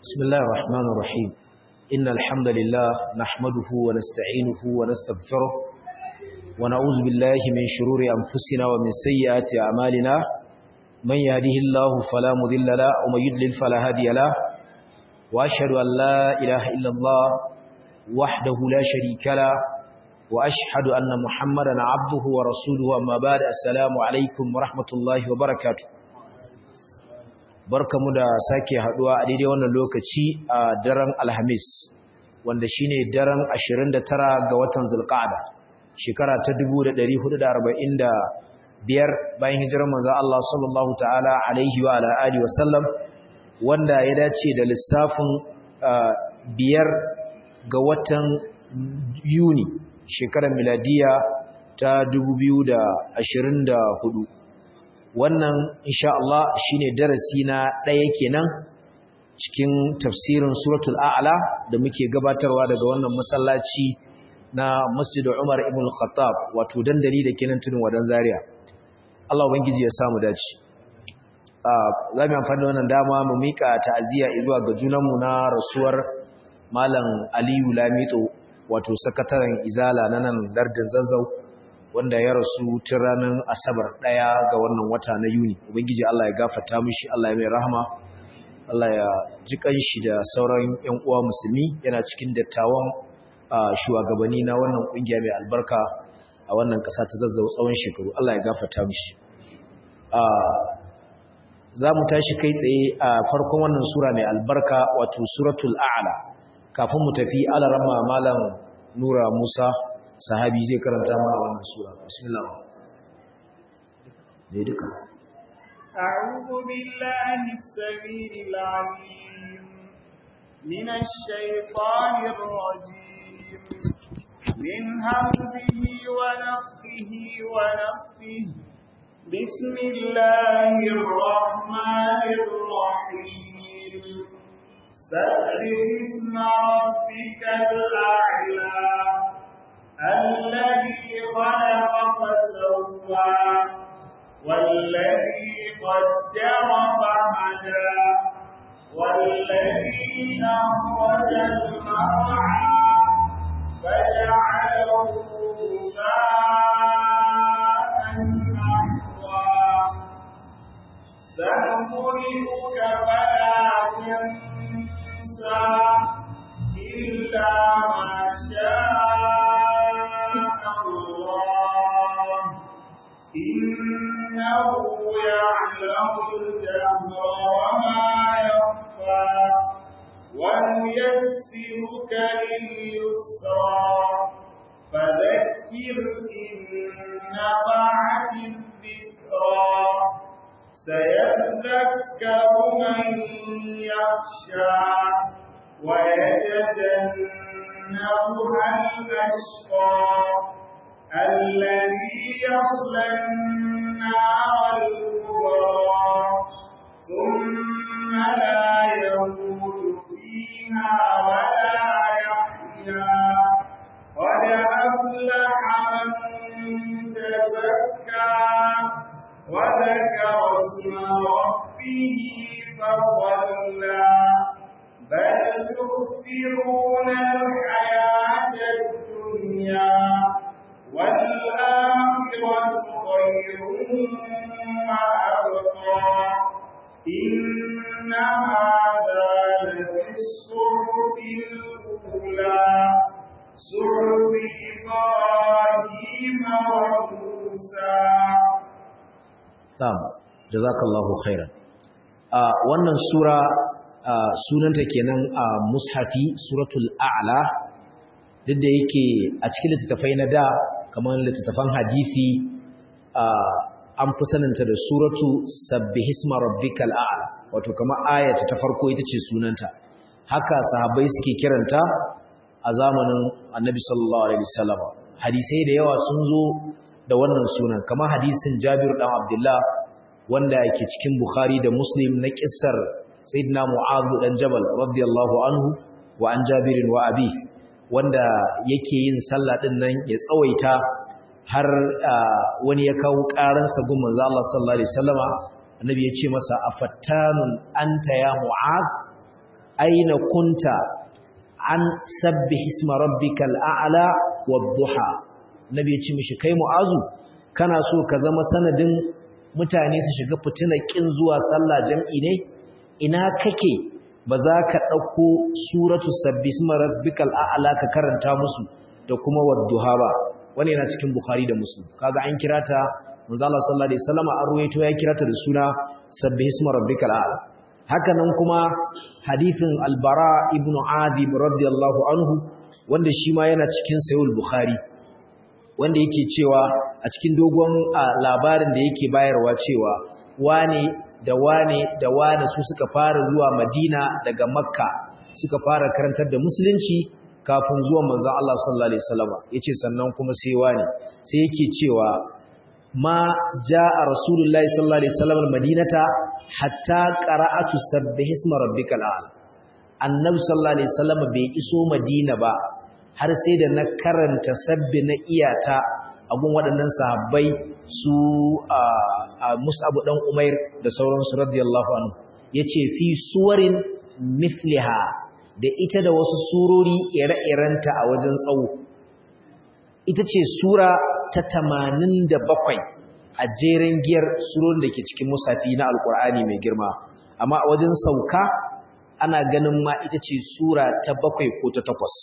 بسم الله الرحمن الرحيم إن الحمد لله نحمده ونستعينه ونستغفره ونعوذ بالله من شرور أنفسنا ومن سيئات أعمالنا من يهده الله فلا مذل له ومن يضلل فلا هادي له وأشهد أن لا إله إلا الله وحده لا شريك له وأشهد أن محمدا عبده ورسوله أما بعد السلام عليكم ورحمة الله وبركاته barkamu da sake haduwa a daidai wannan lokaci a daren alhamis wanda shine daren 29 ga watan zulqa'ada shekara ta 1445 bayan hijirar manzo Allah sallallahu ta'ala alaihi wa ala alihi wa sallam wanda ya dace da lissafin biyar ga watan Yuni shekarar miladiya ta 2024 wannan insha Allah shine darasi na ɗaya kenan cikin tafsirin suratul a'la da muke gabatarwa daga wannan masallaci na Masjid Umar ibn Khattab wato dandali da kenan tudun wadan Zaria Allah ubangiji ya samu dace za mu amfani da wannan dama mu mika ta'aziyya zuwa ga junanmu na rasuwar Malam Aliyu Lamito wato sakataren Izala na nan lardin Zazzau wanda ya rasu tun ranar asabar ɗaya ga wannan wata na yuni ubangiji Allah ya gafata mishi Allah ya mai rahama Allah ya ji kanshi da sauran ƴan uwa musulmi yana cikin dattawan shugabanni na wannan kungiya mai albarka a wannan ƙasa ta zazzau tsawon shekaru Allah ya gafata mishi za mu tashi kai tsaye a farkon wannan sura mai albarka wato suratul a'la kafin mu tafi alarama malam nura musa sahabi zai karanta mana wannan sura bismillah ne duka أعوذ بالله السميع العليم من الشيطان الرجيم من همزه ونفخه ونفخه بسم الله الرحمن الرحيم سبح اسم ربك الأعلى الذي خلق فسوى والذي قدر فهدى والذي أخرج المرعى فجعله ماء أحوى سنقرئك فلا تنسى إلا ما شاء إنه يعلم الجهر وما يخفى ونيسرك لليسرى فذكر إن نفعت الذكرى سيذكر من يخشى ويتجنبها الأشقى الذي يصلى النار الكبرى ثم لا يموت فيها ولا يحيا قد أفلح من تزكى وذكر اسم ربه فصلى بل تؤثرون الحياة الدنيا والآخرة خير وأبقى إن هذا لفي الصحف الأولى صحف إبراهيم وموسى نعم جزاك الله خيرا wannan sura sunanta kenan a mushafi suratul a'la duk da yake a cikin littattafai na da kamar littattafan hadisi an fi saninta da suratu sabbihisma rabbikal a'la wato kamar ayata ta farko ita ce sunanta haka sahabbai suke kiranta a zamanin annabi sallallahu alaihi wasallam hadisai da yawa sun zo da wannan sunan kamar hadisin Jabir dan Abdullah wanda yake cikin Bukhari da Muslim na kissar Sayyidina Mu'adh dan Jabal radiyallahu anhu wa an Jabirin wa abi wanda yake yin sallah din nan ya tsawaita har wani ya kawo ƙaransa gun manzo Allah sallallahu alaihi wasallama annabi ya ce masa afattanun anta ya mu'ad aina kunta an sabbih isma rabbikal a'la wadduha nabi ya ce mishi kai mu'azu kana so ka zama sanadin mutane su shiga fitinar kin zuwa sallah jam'i ne ina kake ba za ka ɗauko suratu sabbi isma rabbikal a'la ka karanta musu da kuma wadduha ba wani yana cikin bukhari da muslim kaga an kira ta manzo Allah sallallahu alaihi wasallam an ruwaito ya kira ta da suna sabbi isma rabbikal a'la haka nan kuma hadithin albara ibn adib radiyallahu anhu wanda shi ma yana cikin sayul bukhari wanda yake cewa a cikin dogon labarin da yake bayarwa cewa wane da wane da wane su suka fara zuwa madina daga makka suka fara karantar da musulunci kafin zuwa manzon Allah sallallahu alaihi wasallam yace sannan kuma sai wane sai yake cewa ma jaa rasulullahi sallallahu alaihi wasallam madinata hatta qara'atu sabbih isma rabbikal a'la annabi sallallahu alaihi wasallam bai iso madina ba har sai da na karanta sabbi na iyata a gun waɗannan sahabbai su a Mus'ab dan Umair da sauransu radiyallahu anhu yace fi suwarin mithliha da ita da wasu surori ire-irenta a wajen tsawo ita ce sura ta 87 a jeren giyar surorin da ke cikin musafi na alkur'ani mai girma amma a wajen sauka ana ganin ma ita ce sura ta bakwai ko ta takwas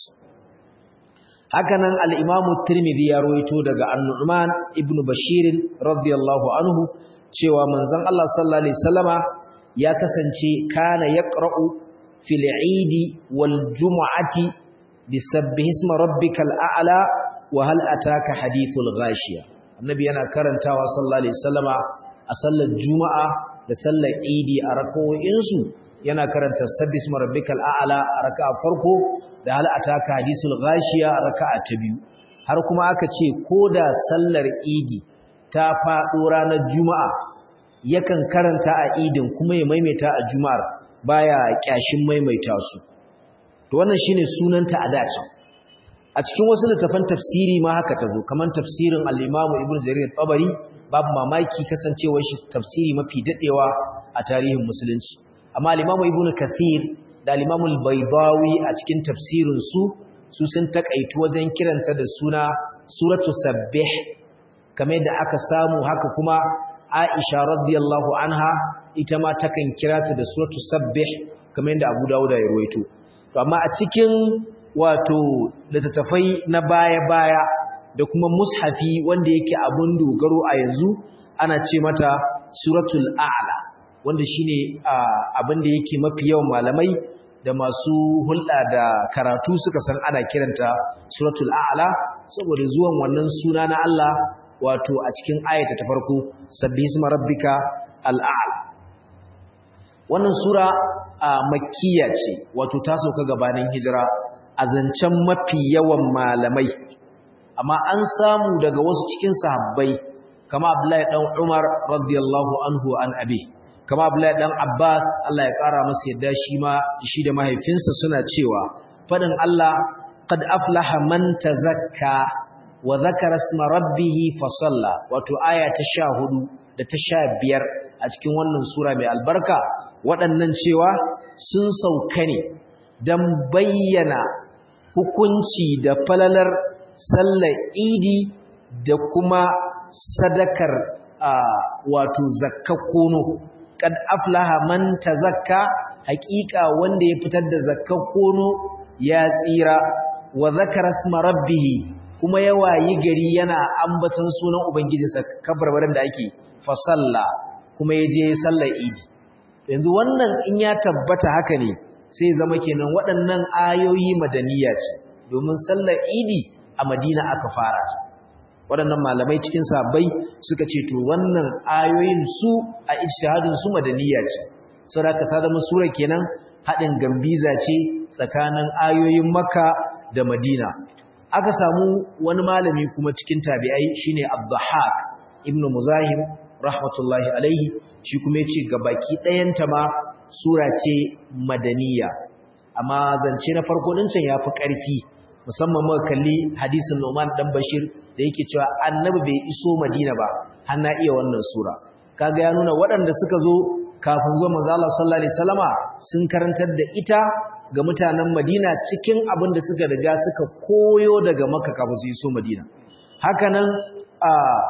hakanan al'imamu tirmidhi ya roito daga annu'man ibn bashirin radiyallahu anhu cewa manzon Allah sallallahu alaihi wasallama ya kasance kana yaqra'u fil eidi wal jumu'ati bisabbihi isma rabbikal a'la wa hal ataka hadithul ghashiya annabi yana karantawa sallallahu alaihi wasallama a sallar juma'a da sallar idi a rakawoyinsu yana karanta sabbi isma rabbikal a'la a raka'a farko da hal ataka hadisul ghashiya a raka'a ta biyu har kuma aka ce koda sallar idi ta faɗo ranar juma'a yakan karanta a idin kuma ya maimaita a juma'ar baya kyashin maimaita su to wannan shine sunanta a dace a cikin wasu littafan tafsiri ma haka tazo kaman tafsirin al-Imam Ibn Jarir tabari babu mamaki kasancewar shi tafsiri mafi dadewa a tarihin musulunci amma al-Imam Ibn Kathir da al-Imam al-Baydawi a cikin tafsirin su su sun takaitu wajen kiranta da suna suratu sabbih kamar da aka samu haka kuma Aisha radiyallahu anha ita ma takan kira ta da suratu sabbih kamar yadda Abu Dawud ya ruwaito to amma a cikin wato littattafai na baya-baya da kuma mushafi wanda yake abun dogaro a yanzu ana ce mata suratul a'la wanda shine abin da yake mafi yawan malamai da masu hulɗa da karatu suka san ana kiranta suratul a'la saboda zuwan wannan suna na Allah wato a cikin ayata ta farko sabbihisma rabbika al'a'la wannan sura a makkiya ce wato ta sauka gabanin hijira a zancen mafi yawan malamai amma an samu daga wasu cikin sahabbai kama Abdullahi dan Umar radiyallahu anhu an abi kama Abdullahi dan Abbas Allah ya kara masa yadda shi ma shi da mahaifinsa suna cewa fadin Allah qad aflaha man tazakka wa dhakara isma rabbih fa salla wato aya ta 14 da ta 15 a cikin wannan sura mai albarka waɗannan cewa sun sauka ne don bayyana hukunci da falalar sallar idi da kuma sadakar wato zakka kono kad aflaha man tazakka haƙiƙa wanda ya fitar da zakka kono ya tsira wa zakara isma rabbih kuma ya wayi gari yana ambaton sunan ubangijinsa kabarbarin da ake fa salla kuma ya je sallar idi yanzu wannan in ya tabbata haka ne sai zama kenan waɗannan ayoyi madaniya ce domin sallar idi a madina aka fara ta waɗannan malamai cikin sabai suka ce to wannan ayoyin su a ijtihadin su madaniya ce saboda ka sa zama sura kenan haɗin gambiza ce tsakanin ayoyin makka da madina aka samu wani malami kuma cikin tabi'ai shine abdahak ibnu muzahim rahmatullahi alaihi shi kuma yace gabaki ɗayanta ma sura ce madaniya amma zance na farko din can yafi ƙarfi musamman muka kalli hadisin Nu'man dan Bashir da yake cewa annabi bai iso Madina ba har na iya wannan sura kaga ya nuna waɗanda suka zo kafin zuwa manzo Allah sallallahu alaihi wasallama sun karantar da ita ga mutanen Madina cikin abin da suka riga suka koyo daga Makka kafin su iso Madina hakanan a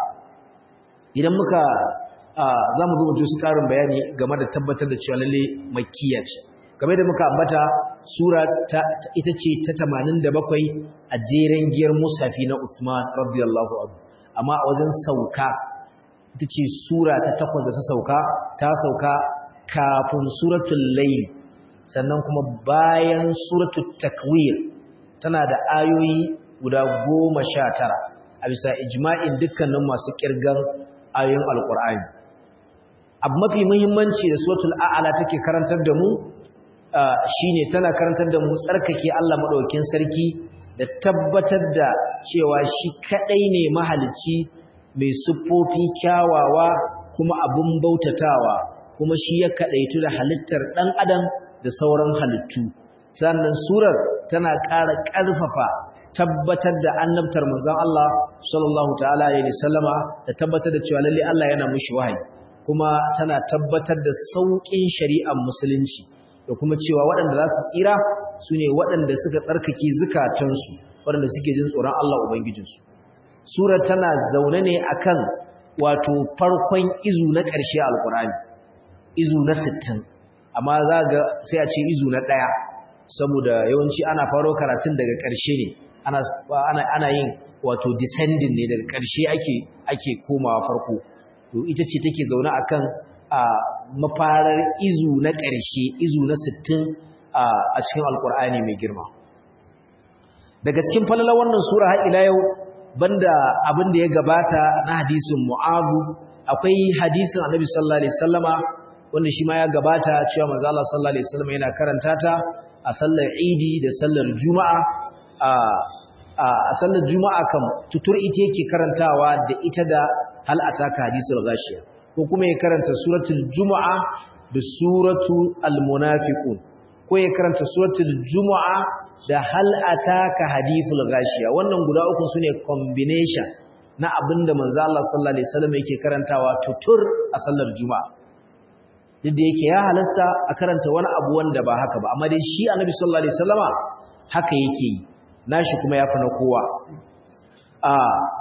idan muka za mu zo mu su karin bayani game da tabbatar da cewa lalle makkiya ce game da muka ambata sura ta ita ce ta 87 a jeren giyar musafi na Uthman radiyallahu anhu amma a wajen sauka ita ce sura ta takwas da ta sauka ta sauka kafin suratul layl sannan kuma bayan suratul takwir tana da ayoyi guda goma sha tara a bisa ijma'in dukkanin masu kirgan ayoyin alkur'ani abu mafi muhimmanci da suratul a'ala take karantar da mu shine tana karantar da mu tsarkake Allah madaukakin sarki da tabbatar da cewa shi kadai ne mahalicci mai siffofi kyawawa kuma abun bautatawa kuma shi ya kadaitu da halittar dan adam da sauran halittu sannan surar tana ƙara ƙarfafa tabbatar da annabtar manzon Allah sallallahu ta'ala alaihi wasallama da tabbatar da cewa lalle Allah yana mushi wahayi kuma tana tabbatar da sauƙin shari'ar musulunci da kuma cewa waɗanda za su tsira su ne waɗanda suka tsarkake zukatansu waɗanda suke jin tsoron Allah ubangijinsu surar tana zaune ne akan wato farkon izu na ƙarshe alƙur'ani izu na sittin, amma za ga sai a ce izu na ɗaya saboda yawanci ana faro karatun daga ƙarshe ne ana ana yin wato descending ne daga ƙarshe ake ake komawa farko to ita ce take zaune akan a mafarar izu na ƙarshe izu na 60 a cikin alkur'ani mai girma daga cikin falalar wannan sura har ila yau banda abin da ya gabata na hadisin mu'abu akwai hadisin annabi sallallahu alaihi wasallama wanda shi ma ya gabata cewa manzo Allah sallallahu alaihi wasallama yana karanta ta a sallar idi da sallar juma'a a sallar juma'a kam tutur ita yake karantawa da ita da hal ataka hadisul ghashiya ko kuma ya karanta suratul juma'a da suratul almunafiqun ko ya karanta suratul juma'a da hal ataka hadithul ghashiya wannan guda uku sune combination na abinda manzo Allah sallallahu alaihi wasallam yake karantawa tutur a sallar juma'a duk da yake ya halasta a karanta wani abu wanda ba haka ba amma dai shi annabi sallallahu alaihi wasallama haka yake yi nashi kuma yafi na kowa a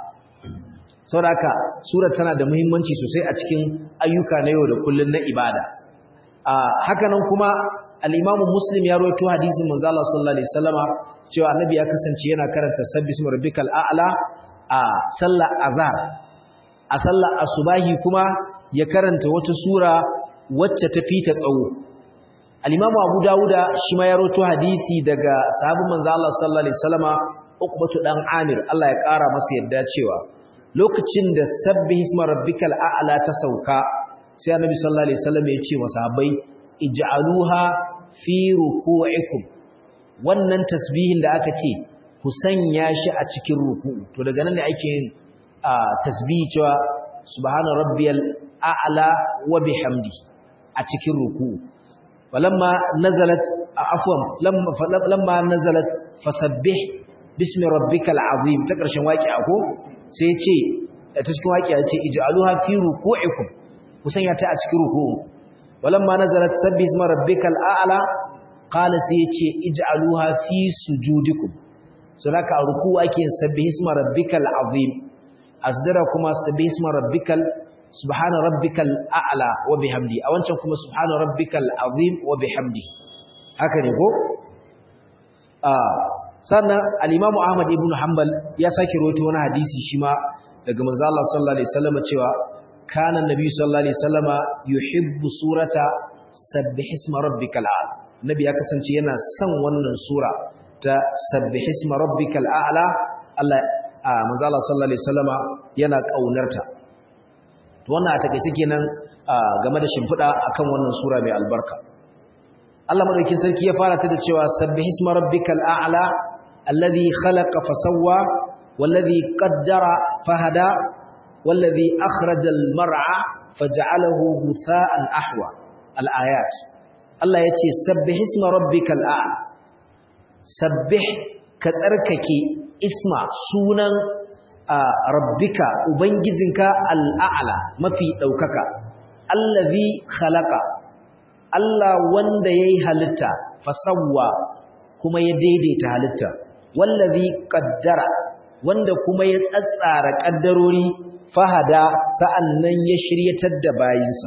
saboda sura tana da muhimmanci sosai a cikin ayyuka na yau da kullun na ibada a haka nan kuma al-Imam Muslim ya rawaito hadisin manzo Allah sallallahu alaihi wasallama cewa annabi ya kasance yana karanta sabbismi rabbikal a'la a sallar azhar a sallar asubahi kuma ya karanta wata sura wacce ta fita tsawo al-imamu abu dawuda shi ma ya roto hadisi daga sahabin manzo Allah sallallahu alaihi wasallama uqbatu dan amir Allah ya kara masa yadda cewa lokacin da sabbi isma rabbikal a'la ta sauka sai annabi sallallahu alaihi wasallam ya ce masahabai ij'aluha fi ruku'ikum wannan tasbihin da aka ce ku sanya shi a cikin ruku'u to daga nan ne ake yin tasbihi cewa subhana rabbiyal a'la wa bihamdi a cikin ruku'u falamma nazalat afwan lamma lamma nazalat fasabbih bismi rabbikal azim ta karshen waqi'a ko sai ya ce ta cikin waqi'a ce ij'aluha fi ruku'ikum ku sanya ta a cikin ruku'u walamma nazalat sabbih isma rabbikal a'la qala sai ya ce ij'aluha fi sujudikum so laka ruku'u ake sabbih isma rabbikal azim asdara kuma sabbih isma rabbikal subhana rabbikal a'la wa bihamdi a wancan kuma subhana rabbikal azim wa bihamdi haka ne ko sannan al-imamu ahmad ibn hanbal ya sake rawaito wani hadisi shi ma daga manzo Allah sallallahu alaihi wasallam cewa kana nabi sallallahu alaihi wasallam yuhibbu surata sabbih isma rabbikal a'la nabi ya kasance yana son wannan sura ta sabbih isma rabbikal a'la Allah manzo Allah sallallahu alaihi wasallam yana kaunarta to wannan a takeice kenan game da shimfida akan wannan sura mai albarka Allah madaukakin sarki ya fara ta da cewa sabbih isma rabbikal a'la alladhi khalaqa fasawwa والذي قدر فهدى والذي أخرج المرعى فجعله غثاء أحوى الآيات الله يتي سبح اسم ربك الأعلى سبح كتركك اسم سونا ربك وبنجزنك الأعلى ما في دوكك الذي خلق Allah wanda yayi halitta fasawwa kuma ya daidaita halitta wallazi qaddara wanda kuma ya tsatsara kaddarori fahada sa'annan ya shiryatar da bayinsa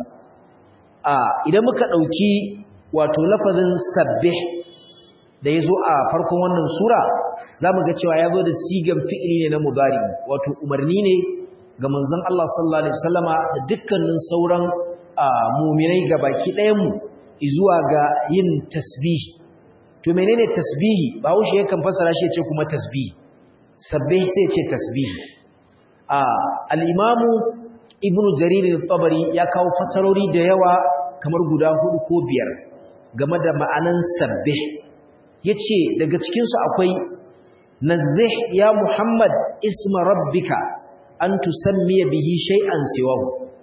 a idan muka dauki wato lafazin sabbih da yazo a farkon wannan sura zamu ga cewa yazo da sigan fi'ili ne na mudari wato umarni ne ga manzon Allah sallallahu alaihi wasallama da dukkanin sauran mu'minai gabaki ɗayan mu zuwa ga yin tasbihi to menene tasbihi ba wuce yakan fassara shi ce kuma tasbihi sabbih sai ce tasbihi a al-imamu ibnu jarir al-tabari ya kawo fassarori da yawa kamar guda hudu ko biyar game da ma'anan sabbih yace daga cikin su akwai nazzih ya muhammad isma rabbika an tusammiya bihi shay'an siwahu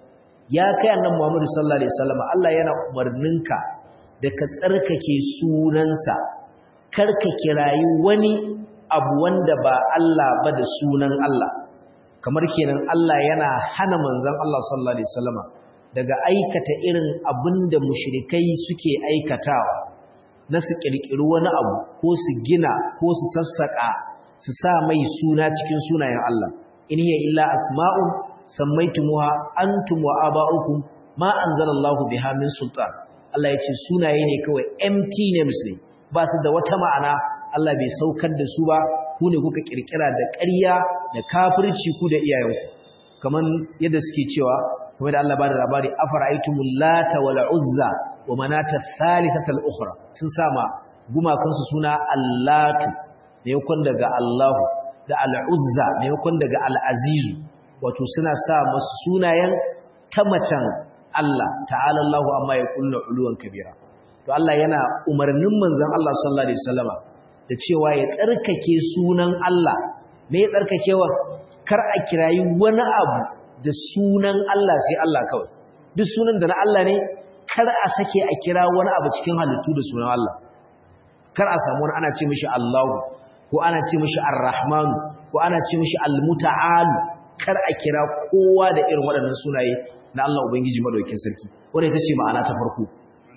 ya kai annabi muhammad sallallahu alaihi wasallam Allah yana umarninka da ka tsarkake sunansa kar ka kirayi wani abu wanda ba Allah ba da sunan Allah kamar kenan Allah yana hana manzon Allah sallallahu alaihi wasallama daga aikata irin abinda mushrikai suke aikatawa na su kirkiri wani abu ko su gina ko su sassaka su sa mai suna cikin sunayen Allah in hiya illa asma'un sammaytumuha antum wa aba'ukum ma anzalallahu biha min sultan Allah ya ce sunaye ne kawai empty names ne ba su da wata ma'ana Allah bai saukar da su ba ku ne kuka kirkira da ƙarya da kafirci ku da iyayenku kaman yadda suke cewa kamar da Allah ba da labari afara'aytumul lata wal uzza wa manata thalithata al ukhra sun sama gumakan su suna allatu maimakon daga Allahu da al uzza maimakon daga al aziz wato suna sa masu sunayen ta macen Allah ta'ala Allahu amma ya kullu uluwan kabira to Allah yana umarnin manzon Allah sallallahu alaihi wasallama da cewa ya tsarkake sunan Allah me ya tsarkakewa kar a kirayi wani abu da sunan Allah sai Allah kawai duk sunan da na Allah ne kar a sake a kira wani abu cikin halittu da sunan Allah kar a samu wani ana ce mishi Allahu ko ana ce mishi Ar-Rahman ko ana ce mishi Al-Muta'al kar a kira kowa da irin waɗannan sunaye na Allah Ubangiji madaukakin sarki wanda ita ce ma'ana ta farko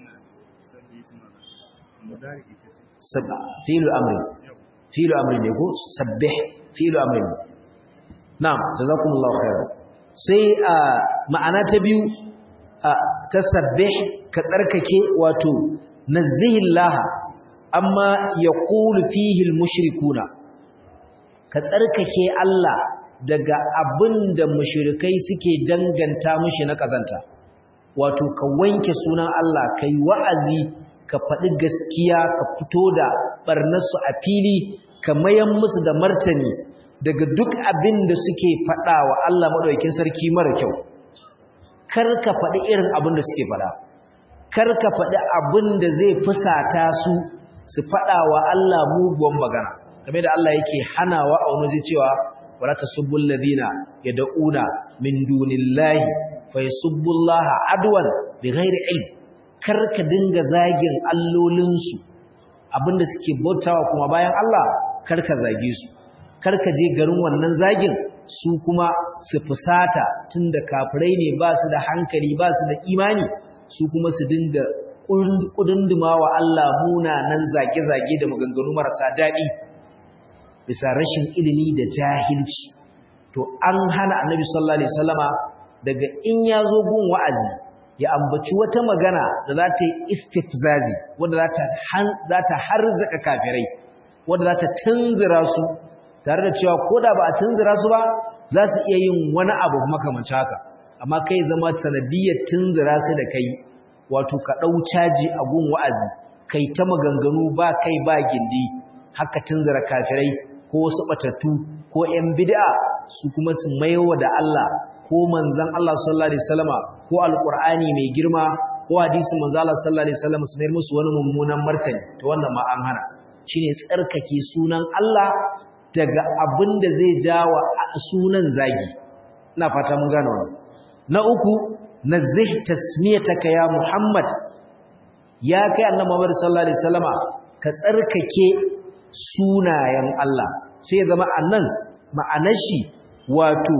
fi'lu amri fi'lu amri ne ko sabbih fi'lu amri na'am jazakumullahu khairan sai ma'ana ta biyu ta sabbih ka tsarkake wato nazzihillah amma yaqulu fihi almushrikuna ka tsarkake Allah daga abinda mushrikai suke danganta mishi na kazanta wato ka wanke sunan Allah kai wa'azi ka faɗi gaskiya ka fito da ɓarnarsu a fili ka mayan musu da martani daga duk abin da suke faɗa wa Allah maɗaukin sarki mara kyau kar ka faɗi irin abin da suke faɗa kar ka faɗi abin da zai fusata su su faɗa wa Allah muguwan magana kamar da Allah yake hanawa a wani cewa wala tasubbul ladina yad'una min dunillahi fa yasubbullaha adwan bighairi ilm kar ka dinga zagin allolinsu abinda suke bautawa kuma bayan Allah kar ka zage su kar ka je garin wannan zagin su kuma su fusata tunda kafirai ne ba su da hankali ba su da imani su kuma su dinga kudunduma wa Allah munanan zage-zage da maganganu marasa daɗi bisa rashin ilimi da jahilci to an hana annabi sallallahu alaihi wasallama daga in ya zo gun wa'azi ya ambaci wata magana da za ta yi istifzazi wadda za ta harzaka kafirai wadda za ta tunzura su tare da cewa ko da ba a tunzura su ba za su iya yin wani abu makamanci haka amma kai zama sanadiyar tunzura su da kai wato ka ɗau caji a gun wa'azi kai ta maganganu ba kai ba gindi haka tunzura kafirai ko wasu ɓatattu ko ‘yan bid'a su kuma su maiwa da Allah ko manzan Allah sallallahu Alaihi wasallama ko alƙur'ani mai girma ko hadisi manzan Allah sallallahu Alaihi wasallama su mayar musu wani mummunan martani ta wannan ma an hana shi ne tsarkake sunan Allah daga abin da zai jawa sunan zagi ina fata mun gane wannan na uku nazih tasmiyataka ya Muhammad ya kai annabi Muhammad sallallahu alaihi wasallama ka tsarkake sunayen Allah sai zama annan ma'anar shi wato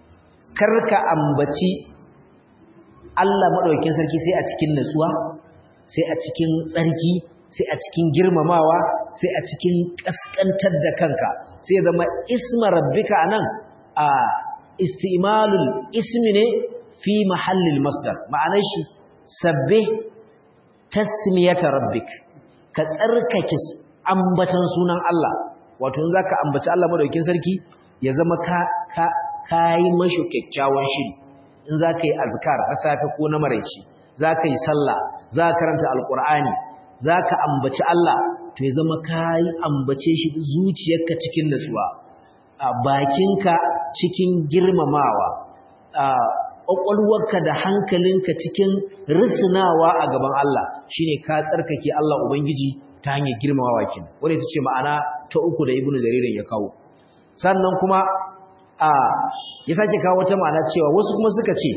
karka ambaci Allah madaukakin sarki sai a cikin natsuwa sai a cikin tsarki sai a cikin girmamawa sai a cikin kaskantar da kanka sai zama isma rabbika anan a istimalul ismi ne fi mahallil masdar ma'anar shi sabbe tasmiyata rabbik ka tsarkake ambatan sunan Allah wato in zaka ambaci Allah madaukakin sarki ya zama ka ka kai mashi kyakkyawan shiri in zaka yi azkar na safe ko na maraici zaka yi sallah zaka karanta alqur'ani zaka ambaci Allah to ya zama kai ambace shi zuciyarka cikin nutsuwa a bakinka cikin girmamawa a ƙwaƙwalwarka da hankalinka cikin risinawa a gaban Allah shine ka tsarkake Allah Ubangiji ta hanyar girmamawa kin wanda ita ce ma'ana ta uku da Ibn Jaririn ya kawo sannan kuma a ya sake kawo wata ma'ana cewa wasu kuma suka ce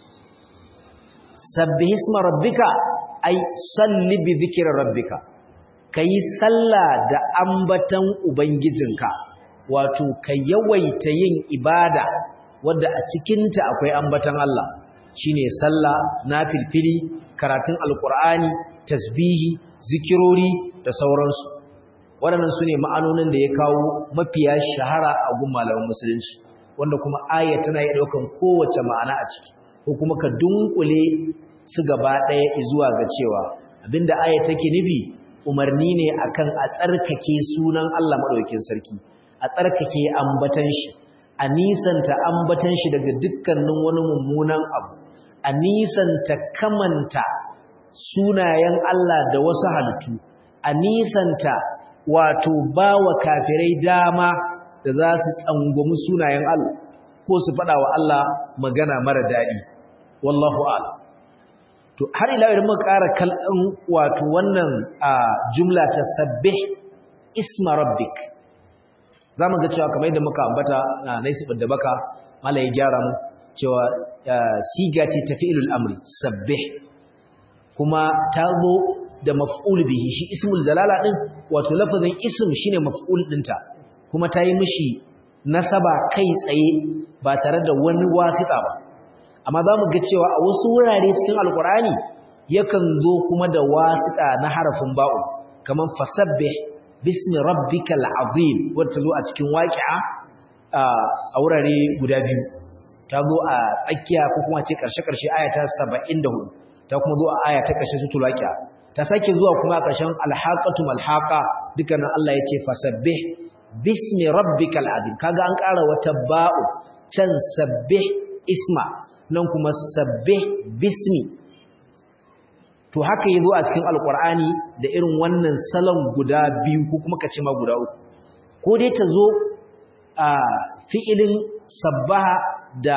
sabbih isma rabbika ay salli bi dhikri rabbika kai sallah da ambatan ubangijinka wato ka yawaita yin ibada wadda a cikinta akwai ambatan Allah shine sallah nafilfili karatun alqur'ani tasbihi zikirori da sauransu waɗannan sune ma'anonin da ya kawo mafiya shahara a gun malaman musulunci wanda kuma aya tana iya daukan kowace ma'ana a ciki ko kuma ka dunkule su gaba ɗaya zuwa ga cewa abinda aya take nufi umarni ne akan a tsarkake sunan Allah madaukakin sarki a tsarkake ambatan shi a nisanta ambatan shi daga dukkanin wani mummunan abu a nisanta kamanta sunayen Allah da wasu halittu a nisanta wato bawa kafirai dama da za su tsangwami sunayen Allah ko su faɗa wa Allah magana mara daɗi wallahu a'lam to har ila idan muka ƙara kallon wato wannan jumla ta sabbih isma rabbik za mu ga cewa kamar yadda muka ambata na naisibin da baka mala ya gyara mu cewa siga ce ta fi'ilul amri sabbih kuma ta zo da maf'ul bihi shi ismul jalala din wato lafazin ism shine maf'ul dinta kuma ta yi mishi nasaba kai tsaye ba tare da wani wasita ba amma za mu ga cewa a wasu wurare cikin alkur'ani yakan zo kuma da wasita na harafin ba'u kamar fasabbih bismi rabbikal azim wanda ta zo a cikin waqi'a a wurare guda biyu ta zo a tsakiya ko kuma ce karshe karshe ayata 74 ta kuma zo a aya ta karshe sutul waqi'a ta sake zuwa kuma a karshen alhaqatu malhaqa dukkan Allah yace fasabbih bismi rabbikal azim kaga an ƙara wata ba'u can sabbih isma nan kuma sabbih bismi to haka yazo a cikin alqur'ani da irin wannan salon guda biyu ko kuma kace ma guda uku ko dai ta zo a fi'ilin sabbaha da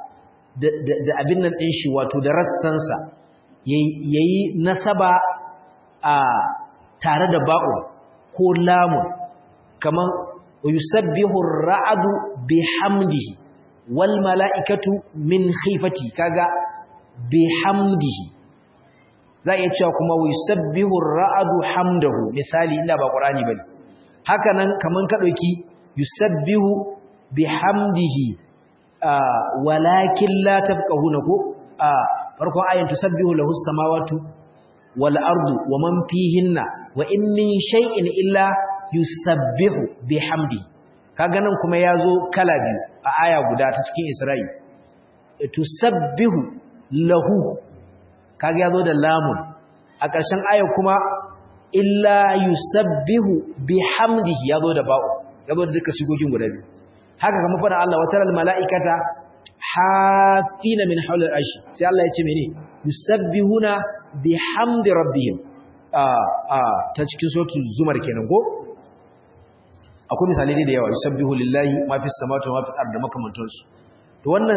da abin nan din shi wato da rassansa yayi nasaba a tare da ba'u ko lamun kaman yusabbihu ar-ra'du bihamdihi wal mala'ikatu min khifati kaga bihamdihi za iya cewa kuma yusabbihu ar-ra'du hamdahu misali inda ba qur'ani bane haka nan kaman ka dauki yusabbihu bihamdihi walakin la tafqahuna ko farkon ayin tusabbihu lahu as-samawati wal ardu wa man fihinna wa in min shay'in illa yusabbihu bihamdihi kaga nan kuma yazo kala biyu a aya guda ta cikin Isra'i tusabbihu lahu kaga yazo da lamun a ƙarshen aya kuma illa yusabbihu bihamdihi yazo da ba'u yazo da duka shigogin guda biyu haka kuma fara Allah wa taral mala'ikata hafina min hawli al-arsh sai Allah ya ce mene yusabbihuna bihamdi rabbihim a a ta cikin suratul zumar kenan ko akwai misalai da yawa yusabbihu lillahi ma fis samawati wa ma fil ardi makamantansu to wannan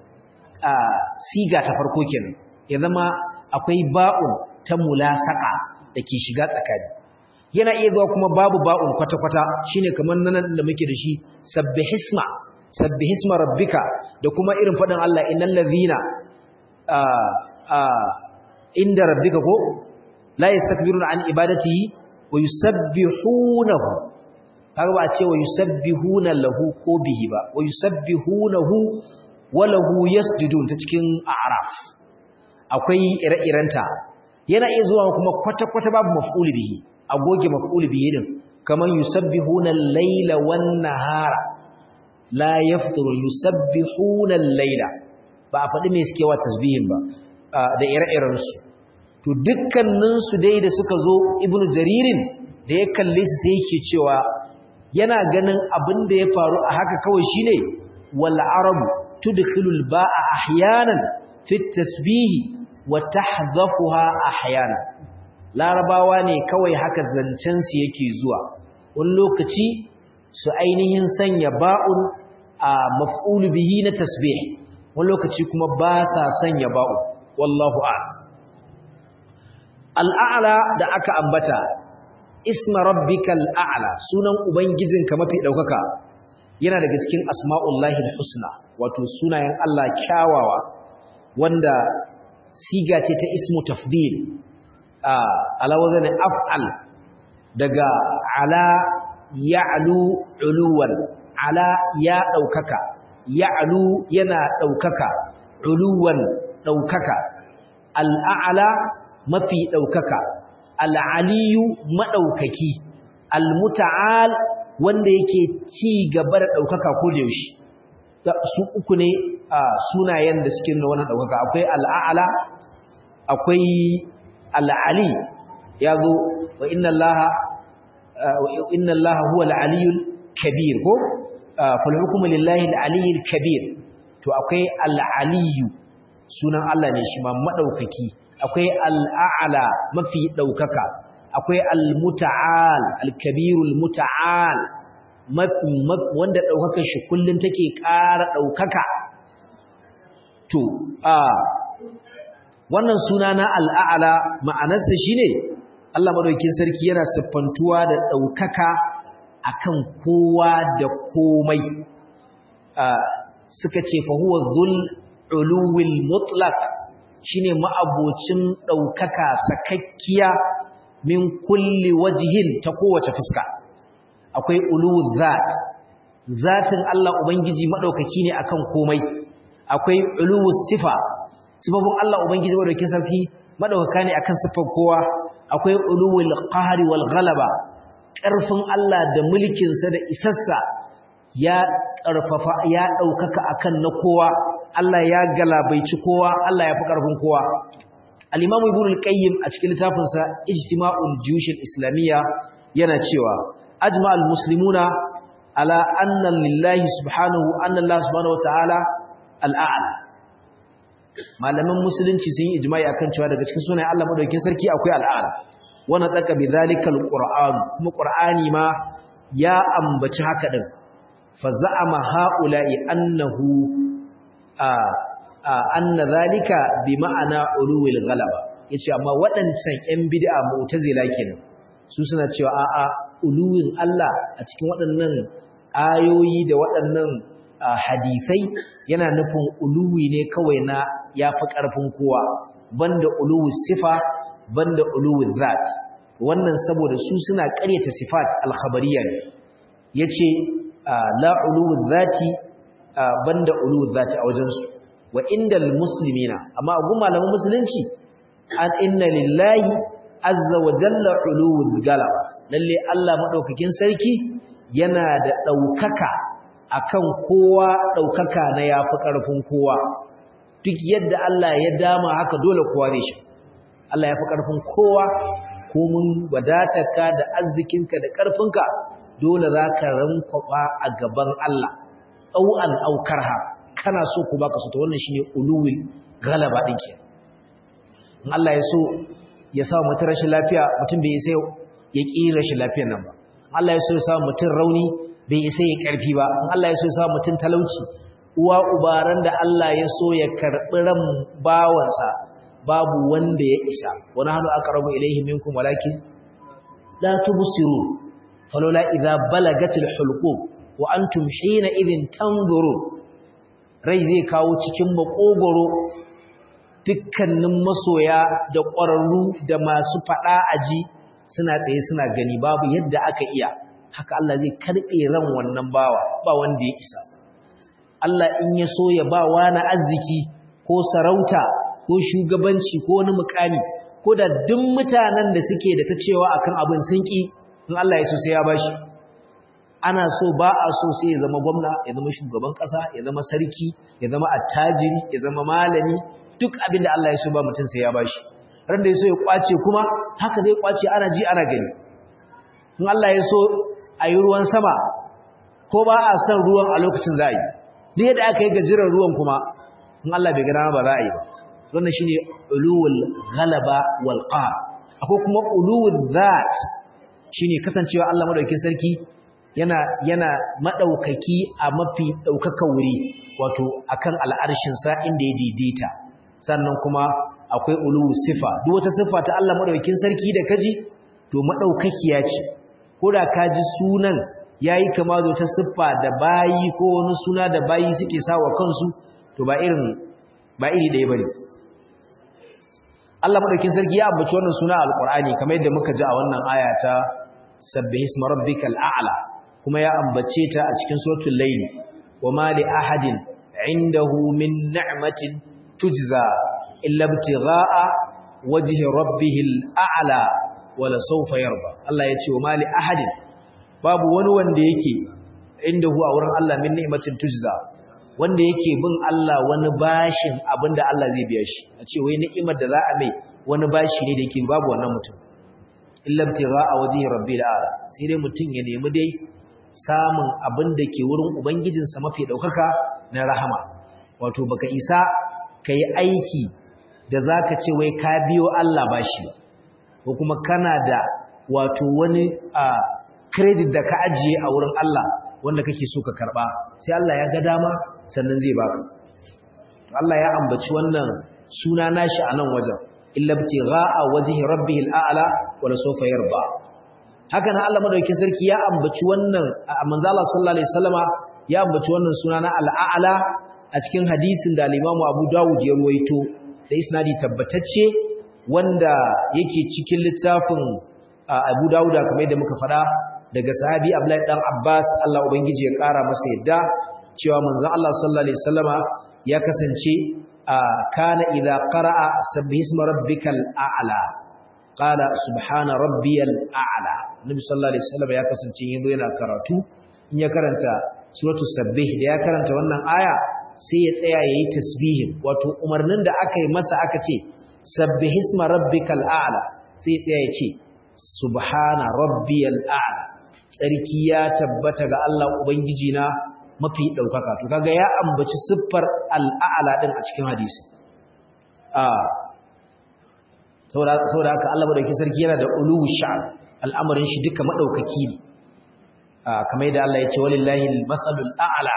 siga ta farko kenan ya zama akwai ba'un ta mulasaka dake shiga tsakani yana iya zuwa kuma babu ba'un kwata-kwata shine kamar nan da muke da shi sabbihisma sabbihisma rabbika da kuma irin fadin Allah innal ladhina inda rabbika ko la yastakbiruna an ibadatihi wa yusabbihunahu kaga ba a ce wa yusabbihuna lahu ko bihi ba wa yusabbihunahu wa lahu yasjudun ta cikin a'raf akwai ire-irenta yana iya zuwa kuma kwata-kwata babu maf'ul bihi a goge maf'ul bihi din kamar yusabbihuna al-laila wan-nahara la yafturu yusabbihuna al-laila ba a faɗi me suke wa tasbihin ba da ire-iren su to dukkanin su dai da suka zo ibnu jaririn da ya kalle su sai yake cewa yana ganin abin da ya faru a haka kawai shine wal arabu tudkhilul ba'a ahyanan fi tasbihi wa tahdhafuha ahyana larabawa ne kawai haka zancen su yake zuwa wani lokaci su ainihin sanya ba'un a maf'ul bihi na tasbih wani lokaci kuma ba sa sanya ba'un wallahu a'lam al'a'la da aka ambata isma rabbikal a'la sunan ubangijinka mafi daukaka yana daga cikin asma'ullahi husna wato sunayen Allah kyawawa wanda siga ce ta ismu tafdil ala wazan af'al daga ala ya'lu uluwan ala ya daukaka ya'lu yana daukaka uluwan daukaka al'a'la mafi daukaka al'aliyu madaukaki almuta'al wanda yake ci gaba da daukaka ko da yaushe su uku ne sunayen da suke nuna wannan daukaka akwai al'a'la akwai al'ali yazo wa inna allaha wa inna allaha huwa al-aliyyul kabir ko fal hukmu lillahi al-aliyyul kabir to akwai al-aliyyu sunan Allah ne shi ma madaukaki akwai al-a'la mafi daukaka akwai al-muta'al al-kabirul muta'al wanda daukakar shi kullun take ƙara daukaka to a wannan suna na al-a'la ma'anarsa shine Allah madaukakin sarki yana siffantuwa da daukaka akan kowa da komai suka ce fa huwa dhul uluwil mutlaq shine ma'abocin daukaka sakakkiya min kulli wajhin ta kowace fuska akwai uluwul zat zatin Allah ubangiji madaukaki ne akan komai akwai uluwus sifa sifofin Allah ubangiji madaukakin sarki madaukaka ne akan sifar kowa akwai uluwul qahri wal ghalaba ƙarfin Allah da mulkinsa da isassa ya ƙarfafa ya ɗaukaka akan na kowa Allah ya galabaici kowa Allah ya fi ƙarfin kowa al-Imam Ibn al-Qayyim a cikin littafinsa Ijtima'ul Juyush al-Islamiyya yana cewa ajma'al muslimuna ala anna lillahi subhanahu anna Allah subhanahu wata'ala al-a'la malaman musulunci sun yi ijma'i akan cewa daga cikin sunayen Allah madaukakin sarki akwai al-a'la wana tsaka bi zalikal qur'an kuma qur'ani ma ya ambaci haka din fa za'ama haula'i annahu a anna zalika bi ma'ana ulul ghalaba yace amma waɗancan ƴan bid'a mu'tazila kenan su suna cewa a'a uluwin Allah a cikin waɗannan ayoyi da waɗannan hadisai yana nufin uluwi ne kawai na yafi ƙarfin kowa banda uluwus sifa banda uluwul zat wannan saboda su suna ƙaryata sifat al-khabariyya ne yace la uluwul zati banda uluwul zati a wajen su wa indal muslimina amma gun malaman musulunci an inna lillahi azza wa jalla uluwul galaba lalle Allah madaukakin sarki yana da daukaka akan kowa daukaka na yafi karfin kowa duk yadda Allah ya dama haka dole kowa ne shi Allah ya fi ƙarfin kowa ko mun wadatarka da arzikinka da ƙarfinka dole za ka rankwaɓa a gaban Allah ɗau'an aukarha kana so ku baka so ta wannan shi ne uluwin galaba ɗin ke in Allah ya so ya sa mutum rashin lafiya mutum bai isa ya ƙi rashin lafiyar nan ba in Allah ya so ya sa mutum rauni bai isa ya ƙarfi ba in Allah ya so ya sa mutum talauci uwa ubaran da Allah ya so ya karɓi ran bawansa babu wanda ya isa wani hannu aka rabu ilaihi minkum walakin la tubsiru falola idza balagatil hulqum wa antum hina idhin tanzuru rai zai kawo cikin makogoro dukkanin masoya da ƙwararru da masu fada aji suna tsaye suna gani babu yadda aka iya haka Allah zai karbe ran wannan bawa ba wanda ya isa Allah in ya so ya ba wani arziki ko sarauta ko shugabanci ko wani mukami ko da duk mutanen da suke da ta cewa akan abin sun ki in Allah ya so sai ya bashi ana so ba a so sai ya zama gwamna ya zama shugaban kasa ya zama sarki ya zama attajiri ya zama malami duk abin da Allah ya so ba mutum sai ya bashi ran da ya so ya kwace kuma haka zai kwace ana ji ana gani in Allah ya so a yi ruwan sama ko ba a son ruwan a lokacin za a yi ne yadda aka yi gajirar ruwan kuma in Allah bai gana ba za a yi ba wannan shine uluwul ghalaba wal qahr akwai kuma uluwul zat shine kasancewa Allah madaukakin sarki yana yana madaukaki a mafi daukakan wuri wato akan al'arshin sa inda ya daidaita sannan kuma akwai uluwul sifa duk wata sifa ta Allah madaukakin sarki da kaji to madaukakiya ce koda kaji sunan yayi kama da wata siffa da bayi ko wani suna da bayi suke sawa kansu to ba irin ba iri ɗaya bane Allah madaukin sarki ya ambaci wannan suna alqur'ani kamar yadda muka ji a wannan aya ta sabbihisma rabbikal a'la kuma ya ambace ta a cikin suratul layl wama li ahadin indahu min ni'matin tujza illa ibtigha'a wajhi rabbihil a'la wala sawfa yarda Allah ya ce wama li ahadin babu wani wanda yake indahu a wurin Allah min ni'matin tujza wanda yake bin Allah wani bashin abinda Allah zai biya shi a ce wai ni'imar da za a mai wani bashi ne da yake babu wannan mutum illa a wajhi rabbil ala sai dai mutum ya nemi dai samun abin da ke wurin ubangijinsa mafi daukaka na rahama wato baka isa kai aiki da zaka ce wai ka biyo Allah bashi ko kuma kana da wato wani credit da ka ajiye a wurin Allah wanda kake so ka karba sai Allah ya ga dama sannan zai baka Allah ya ambaci wannan suna nashi a nan wajen illa ibtigha'a wajhi rabbihil a'la wala sawfa yarda haka nan Allah madaukakin sarki ya ambaci wannan manzo Allah sallallahu alaihi wasallama ya ambaci wannan suna na al'a'la a cikin hadisin da al-Imam Abu Dawud ya ruwaito da isnadi tabbatacce wanda yake cikin littafin Abu Dawud kamar yadda muka faɗa daga sahabi Abdullahi dan Abbas Allah ubangiji ya ƙara masa yadda cewa manzon Allah sallallahu alaihi wasallama ya kasance kana idza qara'a sabbihisma rabbikal a'la qala subhana rabbiyal a'la nabi sallallahu alaihi wasallama ya kasance yazo yana karatu in ya karanta suratul sabbih da ya karanta wannan aya sai ya tsaya yayi tasbihin wato umarnin da aka yi masa aka ce sabbihisma rabbikal a'la sai ya tsaya ya ce subhana rabbiyal a'la tsarki ya tabbata ga Allah ubangiji na mafi daukaka to kaga ya ambaci siffar al'a'la din a cikin hadisi a saboda saboda haka Allah madaukakin sarki yana da uluwu sha'an al'amarin shi duka madaukaki ne kamar yadda Allah ya ce walillahi al-mathalul a'la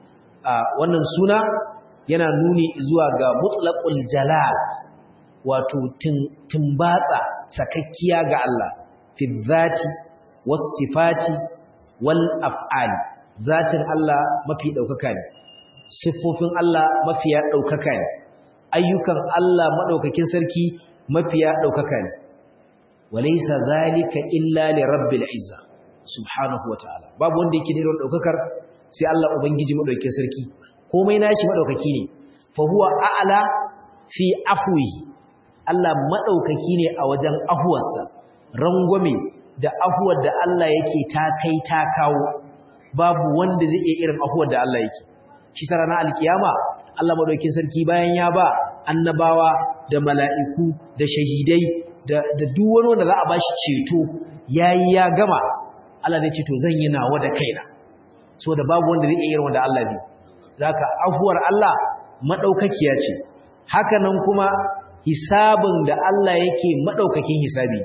wannan suna yana nuni zuwa ga mutlaqul jalal wato timbatsa sakakkiya ga Allah fi dhati was sifati wal af'ali zatin Allah mafi daukaka ne siffofin Allah mafiya daukaka ne ayyukan Allah madaukakin sarki mafiya daukaka ne walaysa zalika illa li rabbil izza subhanahu wataala babu wanda yake da daukakar sai Allah ubangiji madaukakin sarki komai nashi madaukaki ne fa huwa a'la fi afwihi Allah maɗaukaki ne a wajen ahuwarsa, rangwame da ahuwar da Allah yake ta kai ta kawo, babu wanda zai iya irin ahuwar da Allah yake. Shi sa ranar alkiyama, Allah maɗaukin sarki bayan ya ba annabawa da mala'iku da shahidai da duk wani wanda za a ba shi ceto ya yi ya gama, Allah zai ce to zan yi nawa da kaina. So da babu wanda zai iya irin wanda Allah ne. Za ka ahuwar Allah maɗaukakiya ce. Haka nan kuma hisabin da Allah yake madaukakin hisabi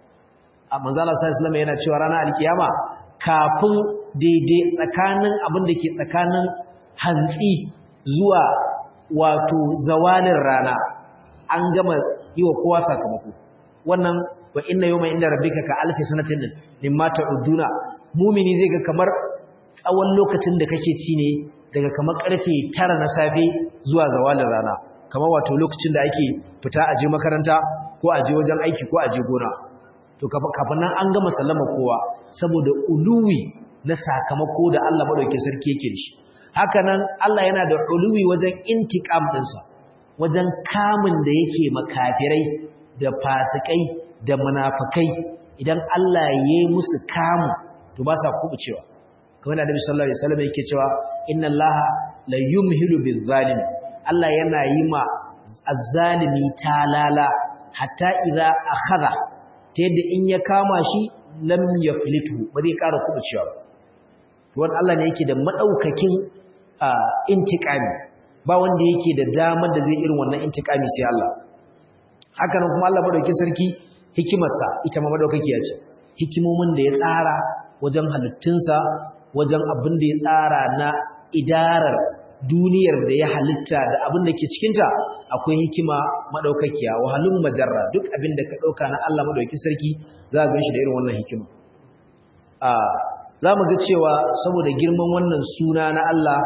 a manzala sallallahu alaihi yana cewa ranar alkiyama kafin daidai tsakanin abin da ke tsakanin hantsi zuwa wato zawalin rana an gama yi wa kowa sakamako wannan wa inna yawma inda rabbika ka alfi sanatin mimma ta'uduna mumini zai ga kamar tsawon lokacin da kake ci ne daga kamar karfe 9 na safe zuwa zawalin rana kamar wato lokacin da ake fita aje makaranta ko aje wajen aiki ko aje gona to kafin nan an gama sallama kowa saboda uluwi na sakamako da Allah madauke sarki yake da shi haka nan Allah yana da uluwi wajen intiqam dinsa wajen kamun da yake makafirai da fasikai da munafikai idan Allah ya yi musu kamu to ba sa kubucewa kamar da Annabi sallallahu alaihi wasallam yake cewa inna Allaha la yumhilu bil zalim Allah yana yi ma azzalimi talala hatta idza akhadha ta yadda in ya kama shi lam yaflitu ba zai ƙara kubucewa to wannan Allah ne yake da madaukakin intiqami ba wanda yake da damar da zai irin wannan intiqami sai Allah haka nan kuma Allah madaukakin sarki hikimarsa ita ma madaukakiya ce hikimomin da ya tsara wajen halittunsa wajen abin da ya tsara na idarar duniyar da ya halitta da abin da ke cikinta akwai hikima madaukakiya wahalun majarra duk abin da ka dauka na Allah madaukakin sarki za ka ganshi da irin wannan hikima a za mu ga cewa saboda girman wannan suna na Allah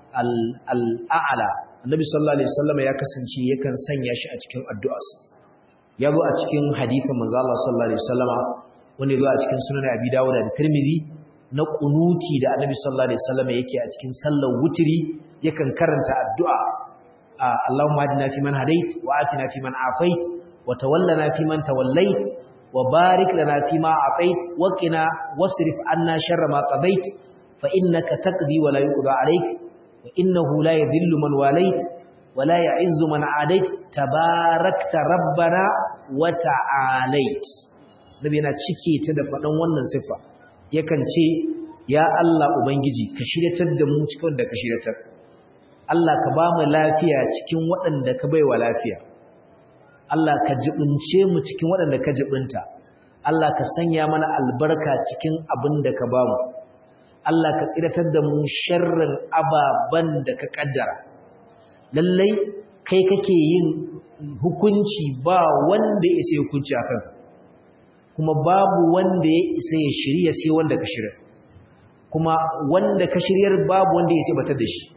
al-a'la annabi sallallahu alaihi wasallam ya kasance yakan sanya shi a cikin addu'arsa ya zo a cikin hadisin manzo Allah sallallahu alaihi wasallama wanda ya zo a cikin sunan Abi Dawud da Tirmidhi na kunuti da Annabi sallallahu alaihi wasallama yake a cikin sallar wutiri yakan karanta addu'a Allahumma hadina fi man hadait wa atina fi man afait wa tawallana fi man tawallait wa barik lana fi ma atait wa qina wasrif anna sharra ma qadait fa innaka taqdi wa la yuqda alayk wa innahu la yadhillu man walait ولا يعز من عاديت تباركت ربنا وتعاليت nabi yana cike ta da faɗan wannan sifa yakan ce ya Allah ubangiji ka shiryatar da mu cikin da ka shiryatar Allah ka ba mu lafiya cikin waɗanda ka baiwa lafiya Allah ka jibince mu cikin waɗanda ka jibinta Allah ka sanya mana albarka cikin abin da ka ba mu Allah ka tsiratar da mu sharrin ababan da ka kaddara lallai kai kake yin hukunci ba wanda ya isa hukunci a kanka kuma babu wanda ya isa ya shirya sai wanda ka shirya kuma wanda ka shiryar babu wanda ya isa batar da shi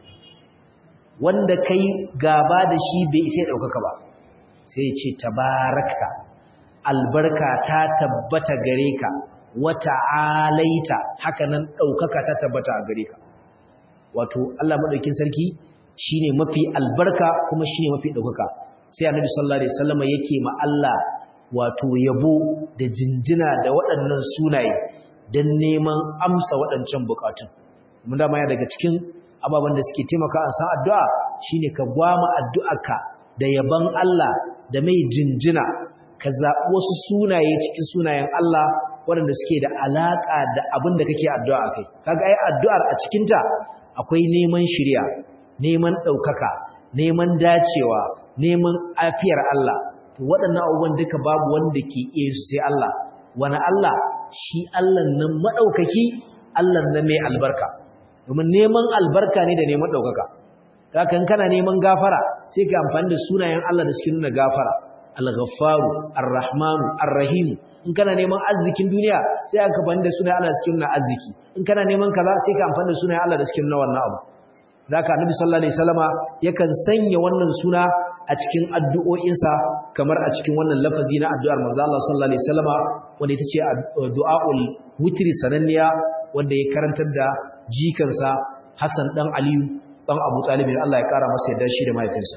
wanda kai gaba da shi bai isa ya ɗaukaka ba sai ce tabarakta albarka ta tabbata gare ka wata alaita haka nan ɗaukaka ta tabbata a gare ka wato Allah maɗaukin sarki shine mafi albarka kuma shine mafi daukaka sai annabi sallallahu alaihi wasallam yake ma Allah wato yabo da jinjina da waɗannan sunaye dan neman amsa waɗancan bukatun mun da ya daga cikin ababen da suke taimaka a san addu'a shine ka gwama addu'arka da yaban Allah da mai jinjina ka zaɓi wasu sunaye cikin sunayen Allah waɗanda suke da alaƙa da abin da kake addu'a akai kaga ai addu'ar a cikinta akwai neman shiriya neman ɗaukaka, neman dacewa, neman afiyar Allah, to waɗannan abubuwan duka babu wanda ke iya su sai Allah, wani Allah shi Allah nan maɗaukaki, Allah nan mai albarka, domin neman albarka ne da neman ɗaukaka. Kakan kana neman gafara, sai ka amfani da sunayen Allah da suke nuna gafara, Al-Ghaffaru, Ar-Rahmanu, Ar-Rahimu, in kana neman arzikin duniya sai aka amfani da sunayen Allah da suke nuna arziki, in kana neman kaza sai ka amfani da sunayen Allah da suke nuna wannan abu. Zaka Annabi sallallahu alaihi wasallama yakan sanya wannan suna a cikin addu'o'insa kamar a cikin wannan lafazi na addu'ar manzo Allah sallallahu alaihi wasallama wanda ita ce du'aul witri sananniya wanda ya karantar da jikansa Hassan dan Aliyu dan Abu Talib Allah ya kara masa yadda shi da mahaifinsa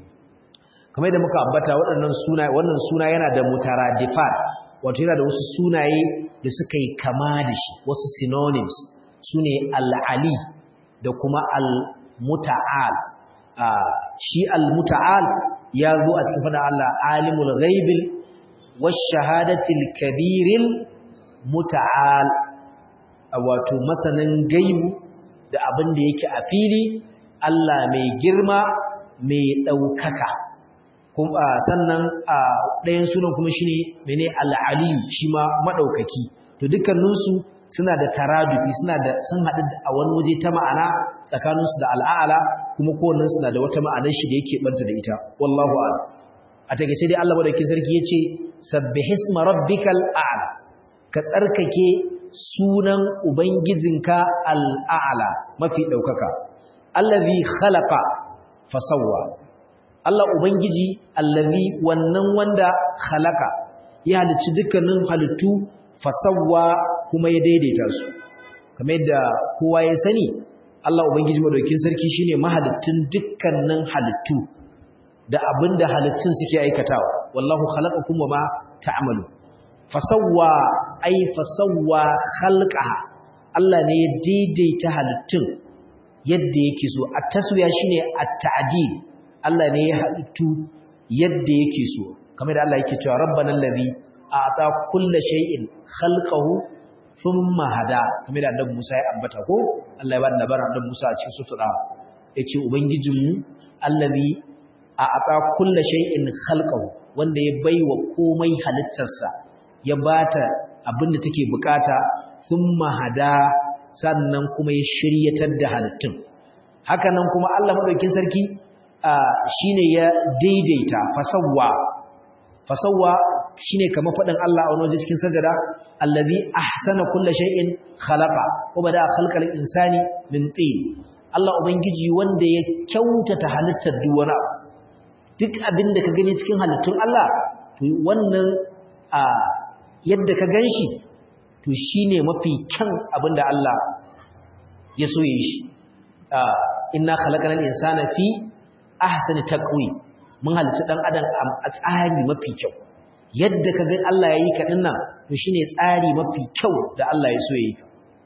kamar yadda muka ambata waɗannan suna wannan suna yana da mutaradifat wato yana da wasu sunaye da suka yi kama da shi wasu synonyms sune al-ali da kuma al-muta'al shi al-muta'al ya zo a cikin fadar Allah alimul ghaibil wash-shahadatil kabiril muta'al wato masanin gaibu da abin da yake a fili Allah mai girma mai daukaka kuma sannan a ɗayan sunan kuma shine mene al-ali shi ma madaukaki to dukkaninsu suna da taradufi suna da sun haɗu a wani waje ta ma'ana tsakaninsu da al'ala kuma kowannen suna da wata ma'anar shi da yake banta da ita wallahu a'lam a takeice dai Allah madaukakin sarki yace sabbihisma rabbikal a'la ka tsarkake sunan ubangijinka al'ala mafi daukaka allazi khalaqa fasawwa Allah ubangiji allazi wannan wanda khalaqa ya halicci dukkanin halittu fasawwa kuma ya daidaita su kamar yadda kowa ya sani Allah ubangiji madaukakin sarki shine mahalittun dukkanin halittu da abinda halittun suke aikatawa wallahu khalaqakum wama ta'malu fasawwa ay fasawwa khalqaha Allah ne ya daidaita halittun yadda yake so at-taswiya shine at-ta'dil Allah ne ya halittu yadda yake so kamar da Allah yake cewa rabbana allazi a'ta kulla shay'in khalqahu thumma hada kamar da annabi Musa ya ambata ko Allah ya bada labarin annabi Musa a cikin sura yace ubangijinmu allazi a'ta kulla shay'in khalqahu wanda ya baiwa komai halittarsa ya bata abinda take bukata thumma hada sannan kuma ya shiryatar da halittun haka nan kuma Allah madaukin sarki shine ya daidaita fasawwa fasawwa shine kamar fadin Allah a wani cikin sajada allazi ahsana kulli shay'in khalaqa wa bada khalqal insani min tin Allah ubangiji wanda ya kyautata halittar duk wani duk abinda ka gani cikin halittun Allah to wannan a yadda ka ganshi to shine mafi kyan abinda Allah ya so yi shi inna khalaqal insana fi ahsani taqwi mun halitta dan adam a tsari mafi kyau yadda kaga Allah yayi ka dinnan to shine tsari mafi kyau da Allah ya so yayi ka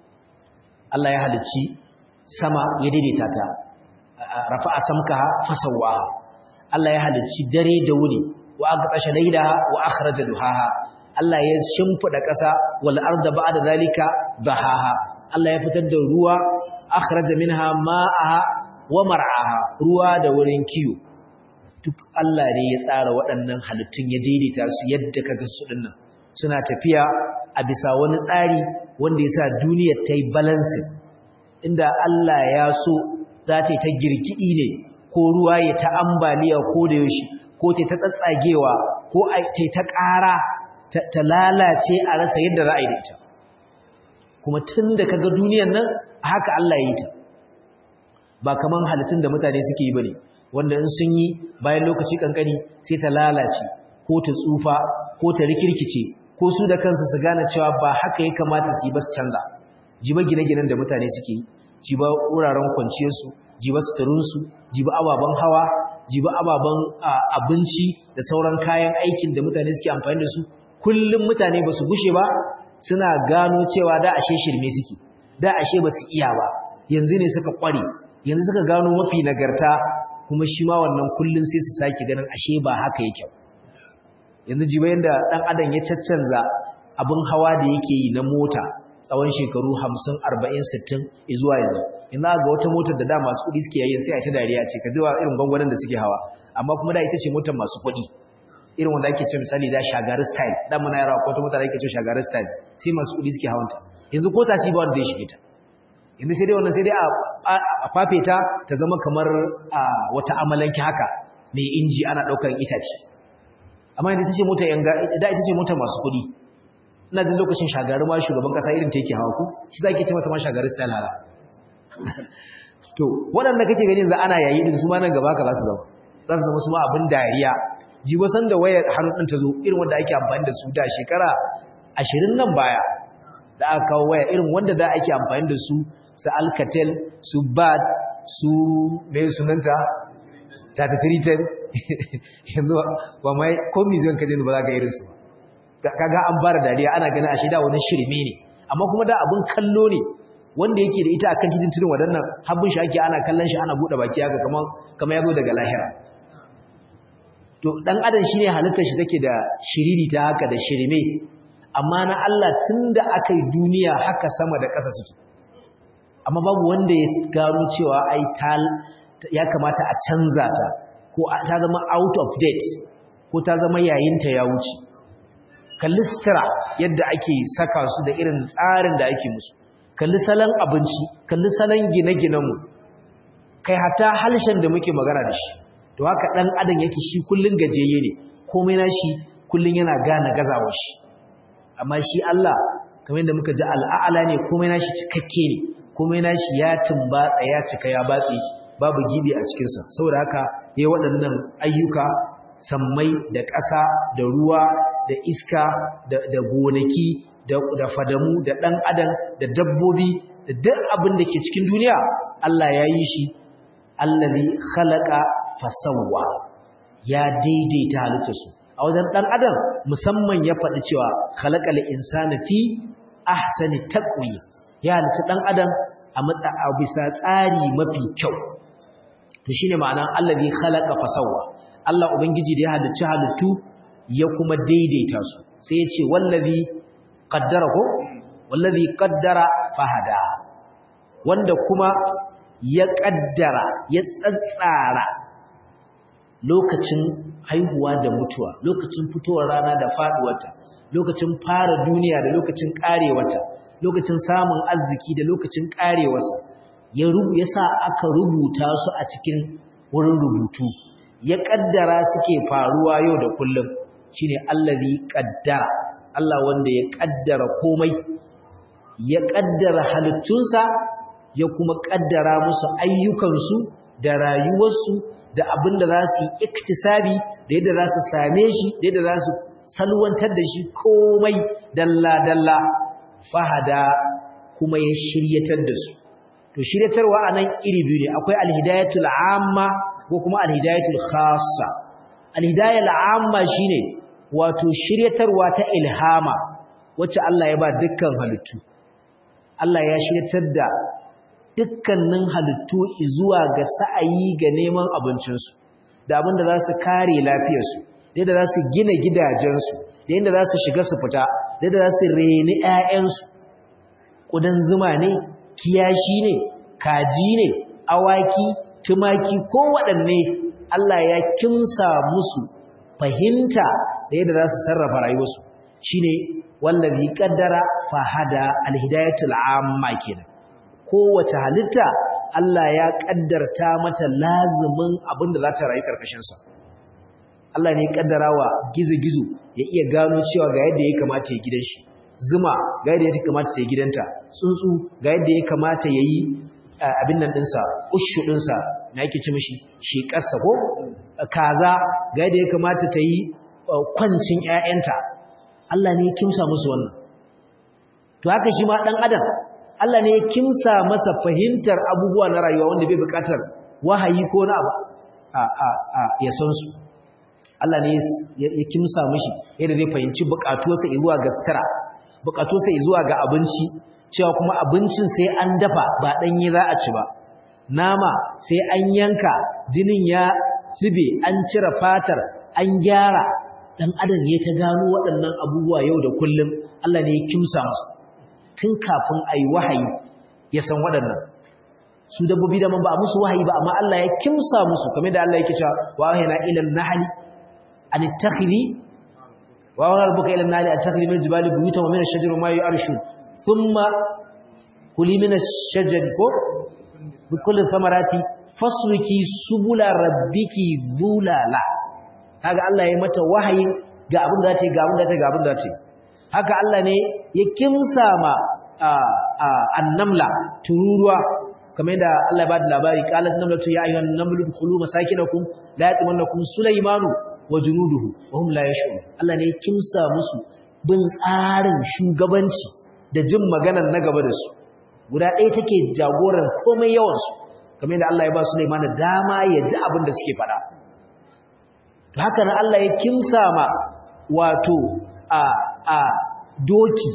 Allah ya halicci sama ya daidaita ta rafa'a samkaha fasawaha Allah ya halicci dare da wuri wa aqtasha laylaha wa akhraja duhaha Allah ya shimfida ƙasa wal arda ba'da zalika dahaha Allah ya fitar da ruwa akhraja minha ma'aha wa mar'aha ruwa da wurin kiyo duk Allah ne ya tsara waɗannan halittun ya daidaita su yadda kaga su dinnan suna tafiya a bisa wani tsari wanda ya sa duniyar ta yi balancing inda Allah ya so za ta yi ta girgidi ne ko ruwa ya ta ambaliya ko da yaushe ko ta ta tsatsagewa ko ta ta ƙara ta lalace a rasa yadda za a yi da ita kuma tun da kaga duniyar nan haka Allah ya yi ta ba kaman halittun da mutane suke yi bane wanda in sun yi bayan lokaci kankani sai ta lalace ko ta tsufa ko ta rikirkice ko su da kansu su gane cewa ba haka ya kamata su yi ba su canza jiba gine-ginen da mutane suke yi jiba wuraren kwanciyarsu jiba suturunsu jiba ababen hawa jiba ababen abinci da sauran kayan aikin da mutane suke amfani da su kullum mutane ba su gushe ba suna gano cewa da ashe shirme suke da ashe ba su iya ba yanzu ne suka kware yanzu suka gano mafi nagarta kuma shi ma wannan kullun sai su sake ganin ashe ba haka yake yanzu jiba yanda dan adam ya caccanza abin hawa da yake yi na mota tsawon shekaru 50 40 60 zuwa yanzu ina ga wata motar da da masu kudi suke yayin sai a ta dariya ce ka jiwa irin gwangwanin da suke hawa amma kuma da ita ce motar masu kudi irin wanda ake ce misali da shagari style dan muna yara ko wata motar da ake ce shagari style sai masu kudi suke hawanta yanzu ko tasi ba wanda ya shige ta yanzu sai dai wannan sai dai a fafe ta ta zama kamar wata amalanki haka mai inji ana daukar itace amma yanzu tace mota yanga da ita ce mota masu kudi ina jin lokacin shagari ma shugaban kasa irin ta yake hawa ku shi zaki ce mata ma shagari style hala to waɗanda kake gani yanzu ana yayi din su ma nan gaba ka za su zama za su zama su ma abin dariya jibo san da wayar hannu din ta zo irin wanda ake amfani da su da shekara 20 nan baya da aka kawo waya irin wanda da ake amfani da su su alcatel su bad su mai sunanta 3310 yanzu ba mai ko museum kaje ba za ka irin su kaga an bara dariya ana ganin ashe da wani shirme ne amma kuma da abun kallo ne wanda yake da ita akan titin tudun wadannan habbin shi ake ana kallon shi ana bude baki haka kamar kamar yazo daga lahira to dan adam shine halittar shi take da shiriri ta haka da shirme amma na Allah tunda aka yi duniya haka sama da ƙasa suke amma babu wanda ya gano cewa ai ta ya kamata a canza ta ko ta zama out of date ko ta zama yayinta ya wuce kalli sutura yadda ake saka su da irin tsarin da ake musu kalli salon abinci kalli salon gine-ginenmu kai hata halshen da muke magana da shi to haka ɗan adam yake shi kullun gajeye ne komai na shi kullun yana gane gazawa shi amma shi Allah kamar yadda muka ji al'a'ala ne komai na shi cikakke ne komai na shi ya tumbatsa ya cika ya batse babu gibi a cikinsa saboda haka yayi waɗannan ayyuka sammai da ƙasa da ruwa da iska da gonaki da fadamu da ɗan adam da dabbobi da duk abin da ke cikin duniya Allah ya yi shi allazi khalaqa fasawwa ya daidaita halittarsu a wajen dan adam musamman ya faɗi cewa khalaqal insana fi ahsani taqwi ya halitta dan adam a matsa a bisa tsari mafi kyau to shine ma'anan allazi khalaqa fasawwa Allah ubangiji da ya halicci halittu ya kuma daidaita su sai ya ce wallazi qaddara ko wallazi qaddara fahada wanda kuma ya kaddara ya tsatsara lokacin haihuwa da mutuwa lokacin fitowar rana da faduwarta lokacin fara duniya da lokacin karewarta lokacin samun arziki da lokacin karewarsa ya rubu ya sa aka rubuta su a cikin wurin rubutu ya kaddara suke faruwa yau da kullum shine allazi qaddara Allah wanda ya kaddara komai ya kaddara halittunsa ya kuma kaddara musu ayyukansu da rayuwarsu da abin da za su yi iktisabi da yadda za su same shi da yadda za su salwantar da shi komai dalla-dalla fahada kuma ya shiryatar da su to shiryatarwa a nan iri biyu ne akwai alhidayatul amma ko kuma alhidayatul khassa alhidayatul amma shine wato shiryatarwa ta ilhama wacce Allah ya ba dukkan halittu Allah ya shiryatar da dukkanin halittu zuwa ga sa'ayi ga neman abincinsu da abin da za su kare lafiyarsu da yadda za su gina gidajensu da yadda za su shiga su fita da yadda za su reni ‘ya'yansu ƙudan zuma ne kiyashi ne kaji ne awaki tumaki ko waɗanne Allah ya kimsa musu fahimta da yadda za su sarrafa rayuwarsu shine wallazi qaddara fahada alhidayatul amma kenan kowace halitta Allah ya kaddarta mata lazumin abin da za ta rayu karkashin sa Allah ne ya kaddara wa gizo-gizo ya iya gano cewa ga yadda ya kamata ya gidan shi zuma ga yadda ya kamata ya gidanta tsuntsu ga yadda ya kamata ya yi abin nan ɗinsa ushu ɗinsa na yake ci mishi shi ƙasa ko kaza ga yadda ya kamata ta yi kwancin ‘ya'yanta Allah ne ya kimsa musu wannan to haka shi ma ɗan adam Allah ne ya kimsa masa fahimtar abubuwa na rayuwa wanda bai buƙatar wahayi ko na abu ya san su Allah ne ya kimsa mishi yadda zai fahimci buƙatuwarsa zuwa ga sutura buƙatuwarsa zuwa ga abinci cewa kuma abincin sai an dafa ba ɗanye za a ci ba nama sai an yanka jinin ya zube an cire fatar an gyara dan adam ya ta gano waɗannan abubuwa yau da kullum Allah ne ya kimsa masa tun kafin a yi wahayi ya san waɗannan su dabbobi da man ba a musu wahayi ba amma Allah ya kimsa musu kamar da Allah yake cewa wa wahayna ila an-nahli an tattakhidhi wa wa rabbuka ila an-nahli an tattakhidhi min al-jibali buyutan wa min ash-shajari ma yu'rishun thumma kuli min ash-shajari ko bi kulli thamarati fasluki subula rabbiki zulala kaga Allah ya mata wahayin ga abin da ta ga abin da ta ga abin da ta haka Allah ne ya kimsa ma annamla tururuwa kamar da Allah ya bada labari qalat namlatu ya ayyuhan namlu dkhulu masakinakum la yatmannakum sulaymanu wa junuduhu wa hum la yash'urun Allah ne ya kimsa musu bin tsarin shugabanci da jin maganar na gaba da su guda ɗaya take jagoran komai yawan su kamar da Allah ya ba Sulaiman dama ya ji abin da suke faɗa haka nan Allah ya kimsa ma wato a a doki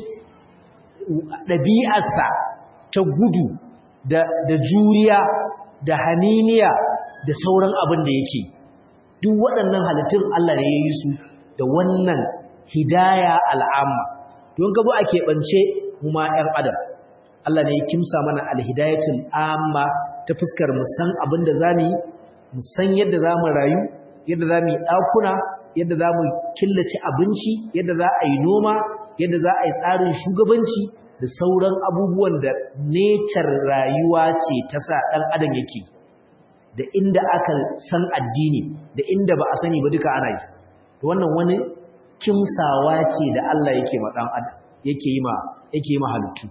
ɗabi'arsa ta gudu da, da juriya da haniniya da sauran abin da yake duk waɗannan halittun Allah ne ya yi su da wannan hidaya al'amma don gabo a keɓance kuma ‘yan adam Allah ne ya kimsa mana alhidayatul amma ta fuskar musan abin da za mu yi musan yadda za mu rayu yadda za mu yi ɗakuna yadda za mu killace abinci yadda za a yi noma yadda za a yi tsarin shugabanci da sauran abubuwan da necar rayuwa ce ta sa ɗan adam yake da inda aka san addini da inda ba a sani ba duka ana yi wannan wani kimsawa ce da Allah yake ma ɗan adam yake yi ma yake yi ma halittu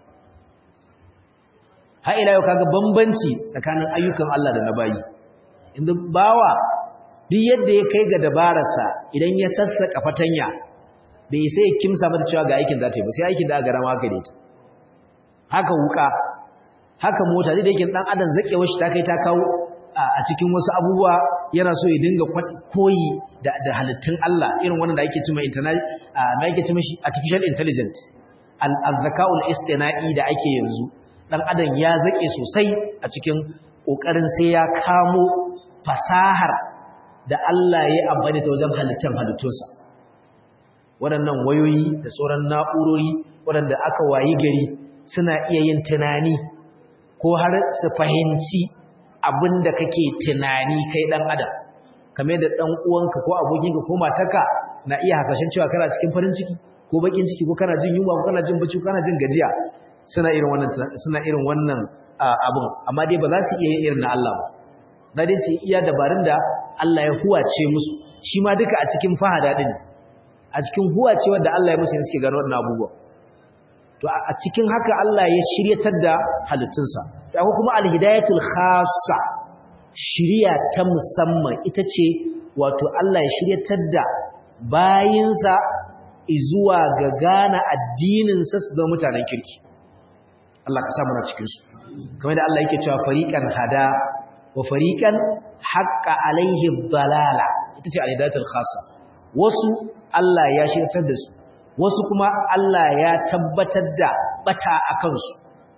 har ila yau kaga bambanci tsakanin ayyukan Allah da na bayi inda bawa duk yadda ya kai ga dabararsa idan ya sassaka fatanya bai sai ya kimsa mata cewa ga aikin za ta yi ba sai aikin da aka rama haka ne ta haka wuka haka mota da yake dan adam zakewar shi ta kai ta kawo a cikin wasu abubuwa yana so ya dinga koyi da, da halittun Allah irin wannan da ake cima internet ma ake cima shi artificial intelligence al-zaka'ul istina'i da ake yanzu dan adam ya zake sosai a cikin kokarin sai ya kamo fasahar da Allah ya amfani ta wajen halittar halittunsa waɗannan wayoyi da sauran na'urori waɗanda aka wayi gari suna iya yin tunani ko har su fahimci abin da kake tunani kai ɗan adam kame da ɗan uwanka ko abokinka ko matarka na iya hasashen cewa kana cikin farin ciki ko bakin ciki ko kana jin yunwa ko kana jin bacci ko kana jin gajiya suna irin wannan suna irin wannan abin amma dai ba za su iya yin irin na Allah ba na dai su iya dabarun da Allah ya huwace musu shi ma duka a cikin fahada din a cikin huwacewar da Allah ya musu suke gano wannan abubuwa to a cikin haka Allah ya shiryatar da halittunsa da kuma alhidayatul khassa shiriya ta musamman ita ce wato Allah ya shiryatar da bayinsa zuwa ga gane addininsa su zama mutanen kirki Allah ka samu na cikinsu kamar da Allah yake cewa fariqan hada wa fariqan haqqa alaihim dalala ita ce alhidayatul khassa wasu Allah ya shiryatar da su wasu kuma Allah ya tabbatar da bata a kansu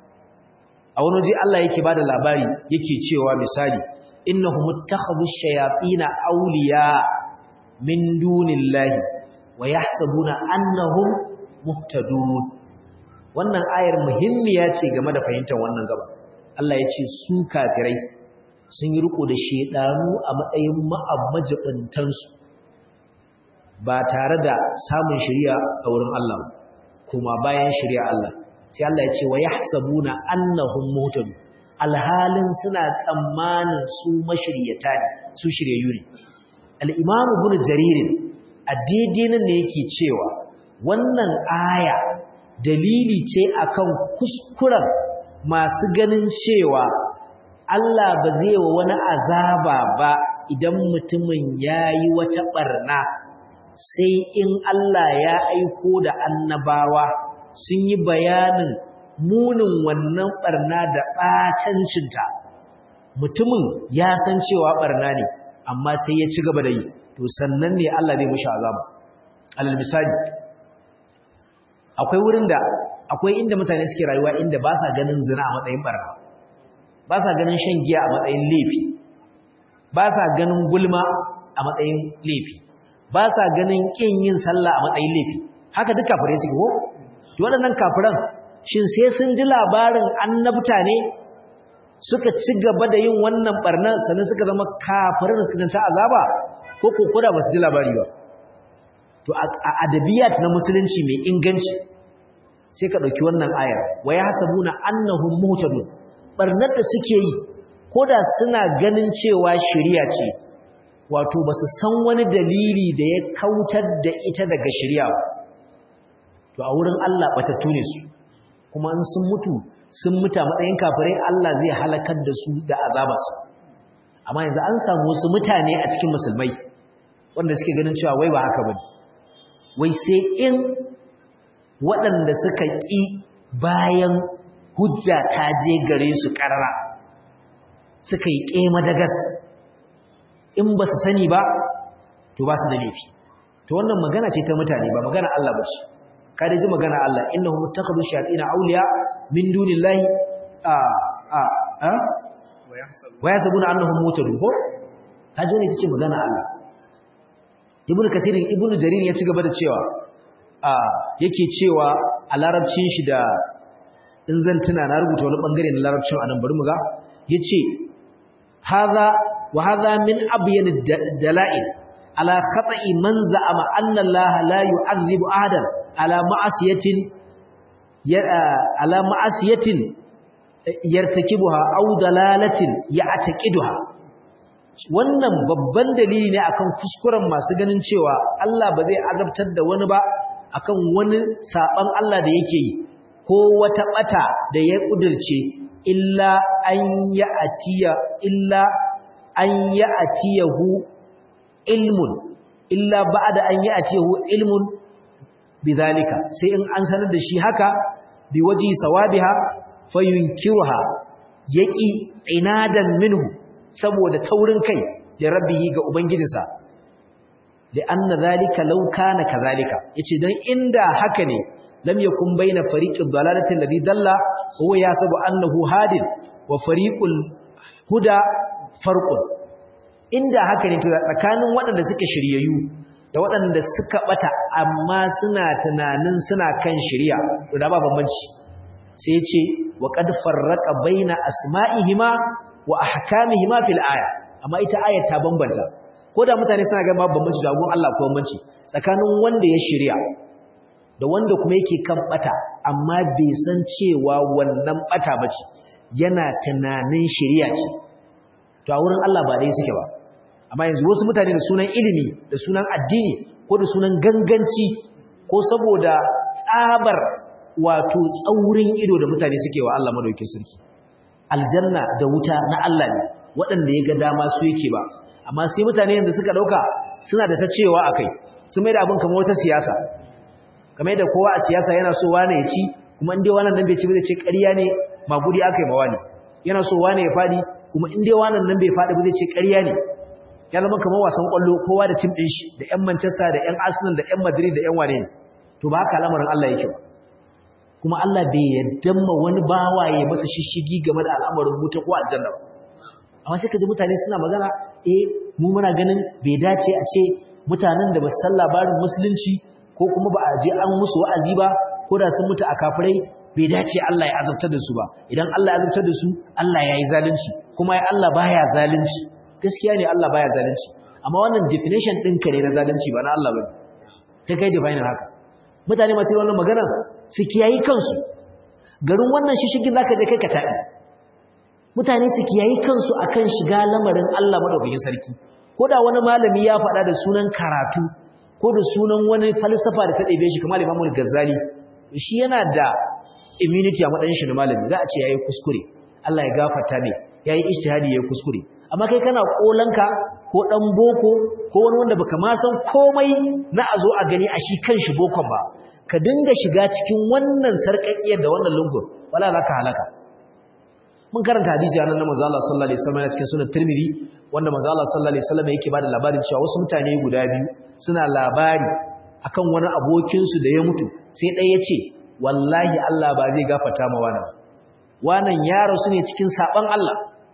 a wani waje Allah yake bada labari yake cewa misali innahum ittakhadhu ash-shayatin awliya min dunillahi wa yahsabuna annahum muhtadun wannan ayar muhimmiya ce game da fahimtar wannan gaba Allah ya ce su kafirai sun yi riko da shedanu a matsayin ma'amajibintansu ba tare da samun shari'a a wurin Allah kuma bayan shari'a Allah sai Allah ya ce wa yahsabuna annahum muhtadun alhalin suna tsammanin su mashiryata ne su shiryayyu ne al-imam ibn jarir a daidai nan ne yake cewa wannan aya dalili ce akan kuskuren masu ganin cewa Allah ba zai wa wani azaba ba idan mutumin yayi wata barna sai in Allah ya aiko da annabawa sun yi bayanin munin wannan barna da ɓacancinta mutumin ya san cewa barna ne amma sai ya ci gaba da yi to sannan ne Allah zai mushi azaba alal misali akwai wurin da akwai inda mutane suke rayuwa inda ba sa ganin zina a matsayin barna ba sa ganin shan giya a matsayin laifi ba sa ganin gulma a matsayin laifi ba sa ganin ƙin yin sallah a matsayin laifi haka duk kafirai suke ko to waɗannan kafiran shin sai sun ji labarin annabta ne suka ci gaba da yin wannan barnan sannan suka zama kafirai da suka ta azaba ko ko koda ba su ji labari ba to a adabiyat na musulunci mai inganci sai ka ɗauki wannan ayar wa yahsabuna annahum muhtadun barnar da suke yi koda suna ganin cewa shari'a ce wato ba su san wani dalili da ya kautar da ita daga shari'a ba to a wurin Allah batattu ne su kuma in sun mutu sun muta matsayin kafirai Allah zai halakar da su da azabarsa amma yanzu an samu wasu mutane a cikin musulmai wanda suke ganin cewa wai ba haka bane wai sai in waɗanda suka ƙi bayan hujja ta je gare su ƙarara suka yi ƙema da gas in ba su sani ba to ba su da laifi to wannan magana ce ta mutane ba magana Allah ba ce kada ji magana Allah innahu muttakhadhu shayatin awliya min dunillahi a a a wa yasabuna annahum mutadun ko kaje ne tace magana Allah ibnu kasir ibnu jarir ya ci gaba da cewa a yake cewa a larabcin shi da in zan tuna na rubuta wani bangare na larabcin anan bari mu ga yace hadha wa hadha min abyan dalail ala khata'i man za'ama anna Allah la yu'adhibu ahadan ala ma'asiyatin ala ma'asiyatin yartakibuha aw dalalatin ya'taqiduha wannan babban dalili ne akan kuskuren masu ganin cewa Allah ba zai azabtar da wani ba akan wani saban Allah da yake yi ko wata bata da ya kudirce illa an ya'tiya illa an ya'tiyahu ilmun illa ba'da an ya'tiyahu ilmun bidhalika sai in an sanar da shi haka bi waji sawabiha fayunkiruha yaqi inadan minhu saboda taurin kai da rabbihi ga ubangijinsa da anna zalika law kana kadhalika yace dan inda haka ne lam yakun baina fariqid dalalati alladhi dalla huwa yasabu annahu hadin wa fariqul huda farqun inda haka ne to tsakanin waɗanda suke shiryayyu da waɗanda suka bata amma suna tunanin suna kan shiriya to da ba bambanci sai ya ce wa qad farraqa baina asma'ihima wa ahkamihima fil aya amma ita ayar ta bambanta ko da mutane suna ga babu bambanci da gun Allah ko bambanci tsakanin wanda ya shirya da wanda kuma yake kan bata amma bai san cewa wannan bata bace yana tunanin shiriya ce to a wurin Allah ba dai suke ba amma yanzu wasu mutane da sunan ilimi da sunan addini ko da sunan ganganci ko saboda tsabar wato tsaurin ido da mutane suke wa Allah madaukakin sarki aljanna da wuta na Allah ne waɗanda ya ga dama su yake ba amma sai mutane yanzu suka dauka suna da ta cewa akai su mai da abin kamar wata siyasa kamar da kowa a siyasa yana so wane ya ci kuma in dai wannan nan bai ci bai ce ƙarya ne magudi akai ma wani yana so wane ya fadi kuma in dai wannan nan bai fadi bai ce ƙarya ne ya zama kamar wasan kwallo kowa da tim din shi da ƴan Manchester da ƴan Arsenal da ƴan Madrid da ƴan wane ne to ba haka lamarin Allah yake ba kuma Allah bai yadda ma wani bawaye masa shishigi game da al'amarin wuta ko aljanna ba amma sai kaji mutane suna magana eh mu muna ganin bai dace a ce mutanen da ba su san labarin musulunci ko kuma ba a je an musu wa'azi ba ko da sun mutu a kafirai bai dace Allah ya azabtar da su ba idan Allah ya azabtar da su Allah ya yi zalunci kuma ya Allah baya zalunci gaskiya ne Allah baya zalunci amma wannan definition ɗinka ne na zalunci ba na Allah ba ta kai define haka mutane masu wannan magana su kiyayi kansu garin wannan shishigin zaka je kai ka taɗi mutane su kiyayi kansu akan shiga lamarin Allah madaukakin sarki ko da wani malami ya faɗa da sunan karatu ko da sunan wani falsafa da ta ɗebe shi kamar Imam Ghazali shi yana da immunity a matsayin shi na malami za a ce yayi kuskure Allah ya gafarta ne yayi ijtihadi yayi kuskure amma kai kana kolanka ko dan boko ko wani wanda baka ma san komai na a zo a gani a shi kanshi bokon ba ka dinga shiga cikin wannan sarƙaƙiyar da wannan lungun wala zaka halaka mun karanta hadisi anan na manzo Allah sallallahu alaihi wasallam cikin sunan Tirmidhi wanda manzo Allah sallallahu alaihi wasallam yake bada labarin cewa wasu mutane guda biyu suna labari akan wani abokin su da ya mutu sai ɗaya yace wallahi Allah ba zai gafarta ma wannan wannan yaro su ne cikin saban Allah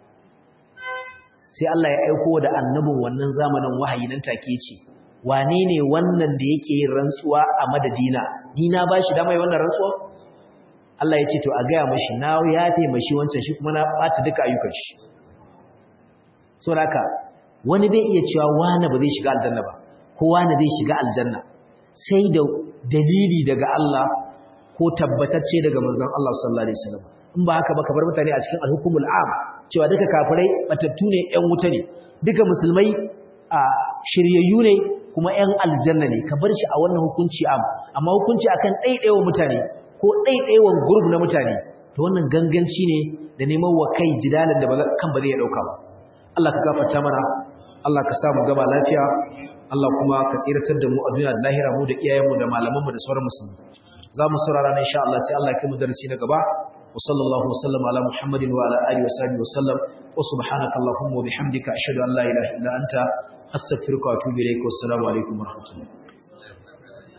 sai Allah ya aiko da annabin wannan zamanin wahayi nan take yace wane ne wannan da yake yin rantsuwa a madadina dina ba shi dama yi wannan rantsuwa Allah ya ce to a gaya mashi na yafe mashi wancan shi kuma na ɓata duka ayyukan shi so haka wani bai iya cewa wani ba zai shiga aljanna ba ko wani zai shiga aljanna sai da dalili daga Allah ko tabbatacce daga manzon Allah sallallahu alaihi wasallam in ba haka ba ka bar mutane a cikin alhukumul am cewa duka kafirai batattu ne ƴan wuta ne duka musulmai a shiryayyu ne kuma ƴan aljanna ne ka bar shi a wannan hukunci am amma hukunci akan ɗaiɗaiwa mutane ko ɗaiɗaiwan gurb na mutane to wannan ganganci ne da neman wa kai jidalin da kan ba zai ya ɗauka ba Allah ka gafarta mana Allah ka samu gaba lafiya Allah kuma ka tsiratar da mu a duniya da lahira mu da iyayenmu da malamanmu da sauran musulmi za mu saurara na insha Allah sai Allah ya kai mu darasi na gaba wa sallallahu wasallam ala muhammadin wa ala alihi wa sahbihi wa sallam wa subhanaka allahumma wa bihamdika ashhadu an la ilaha illa anta astaghfiruka wa atubu ilaik wa assalamu alaikum wa rahmatullahi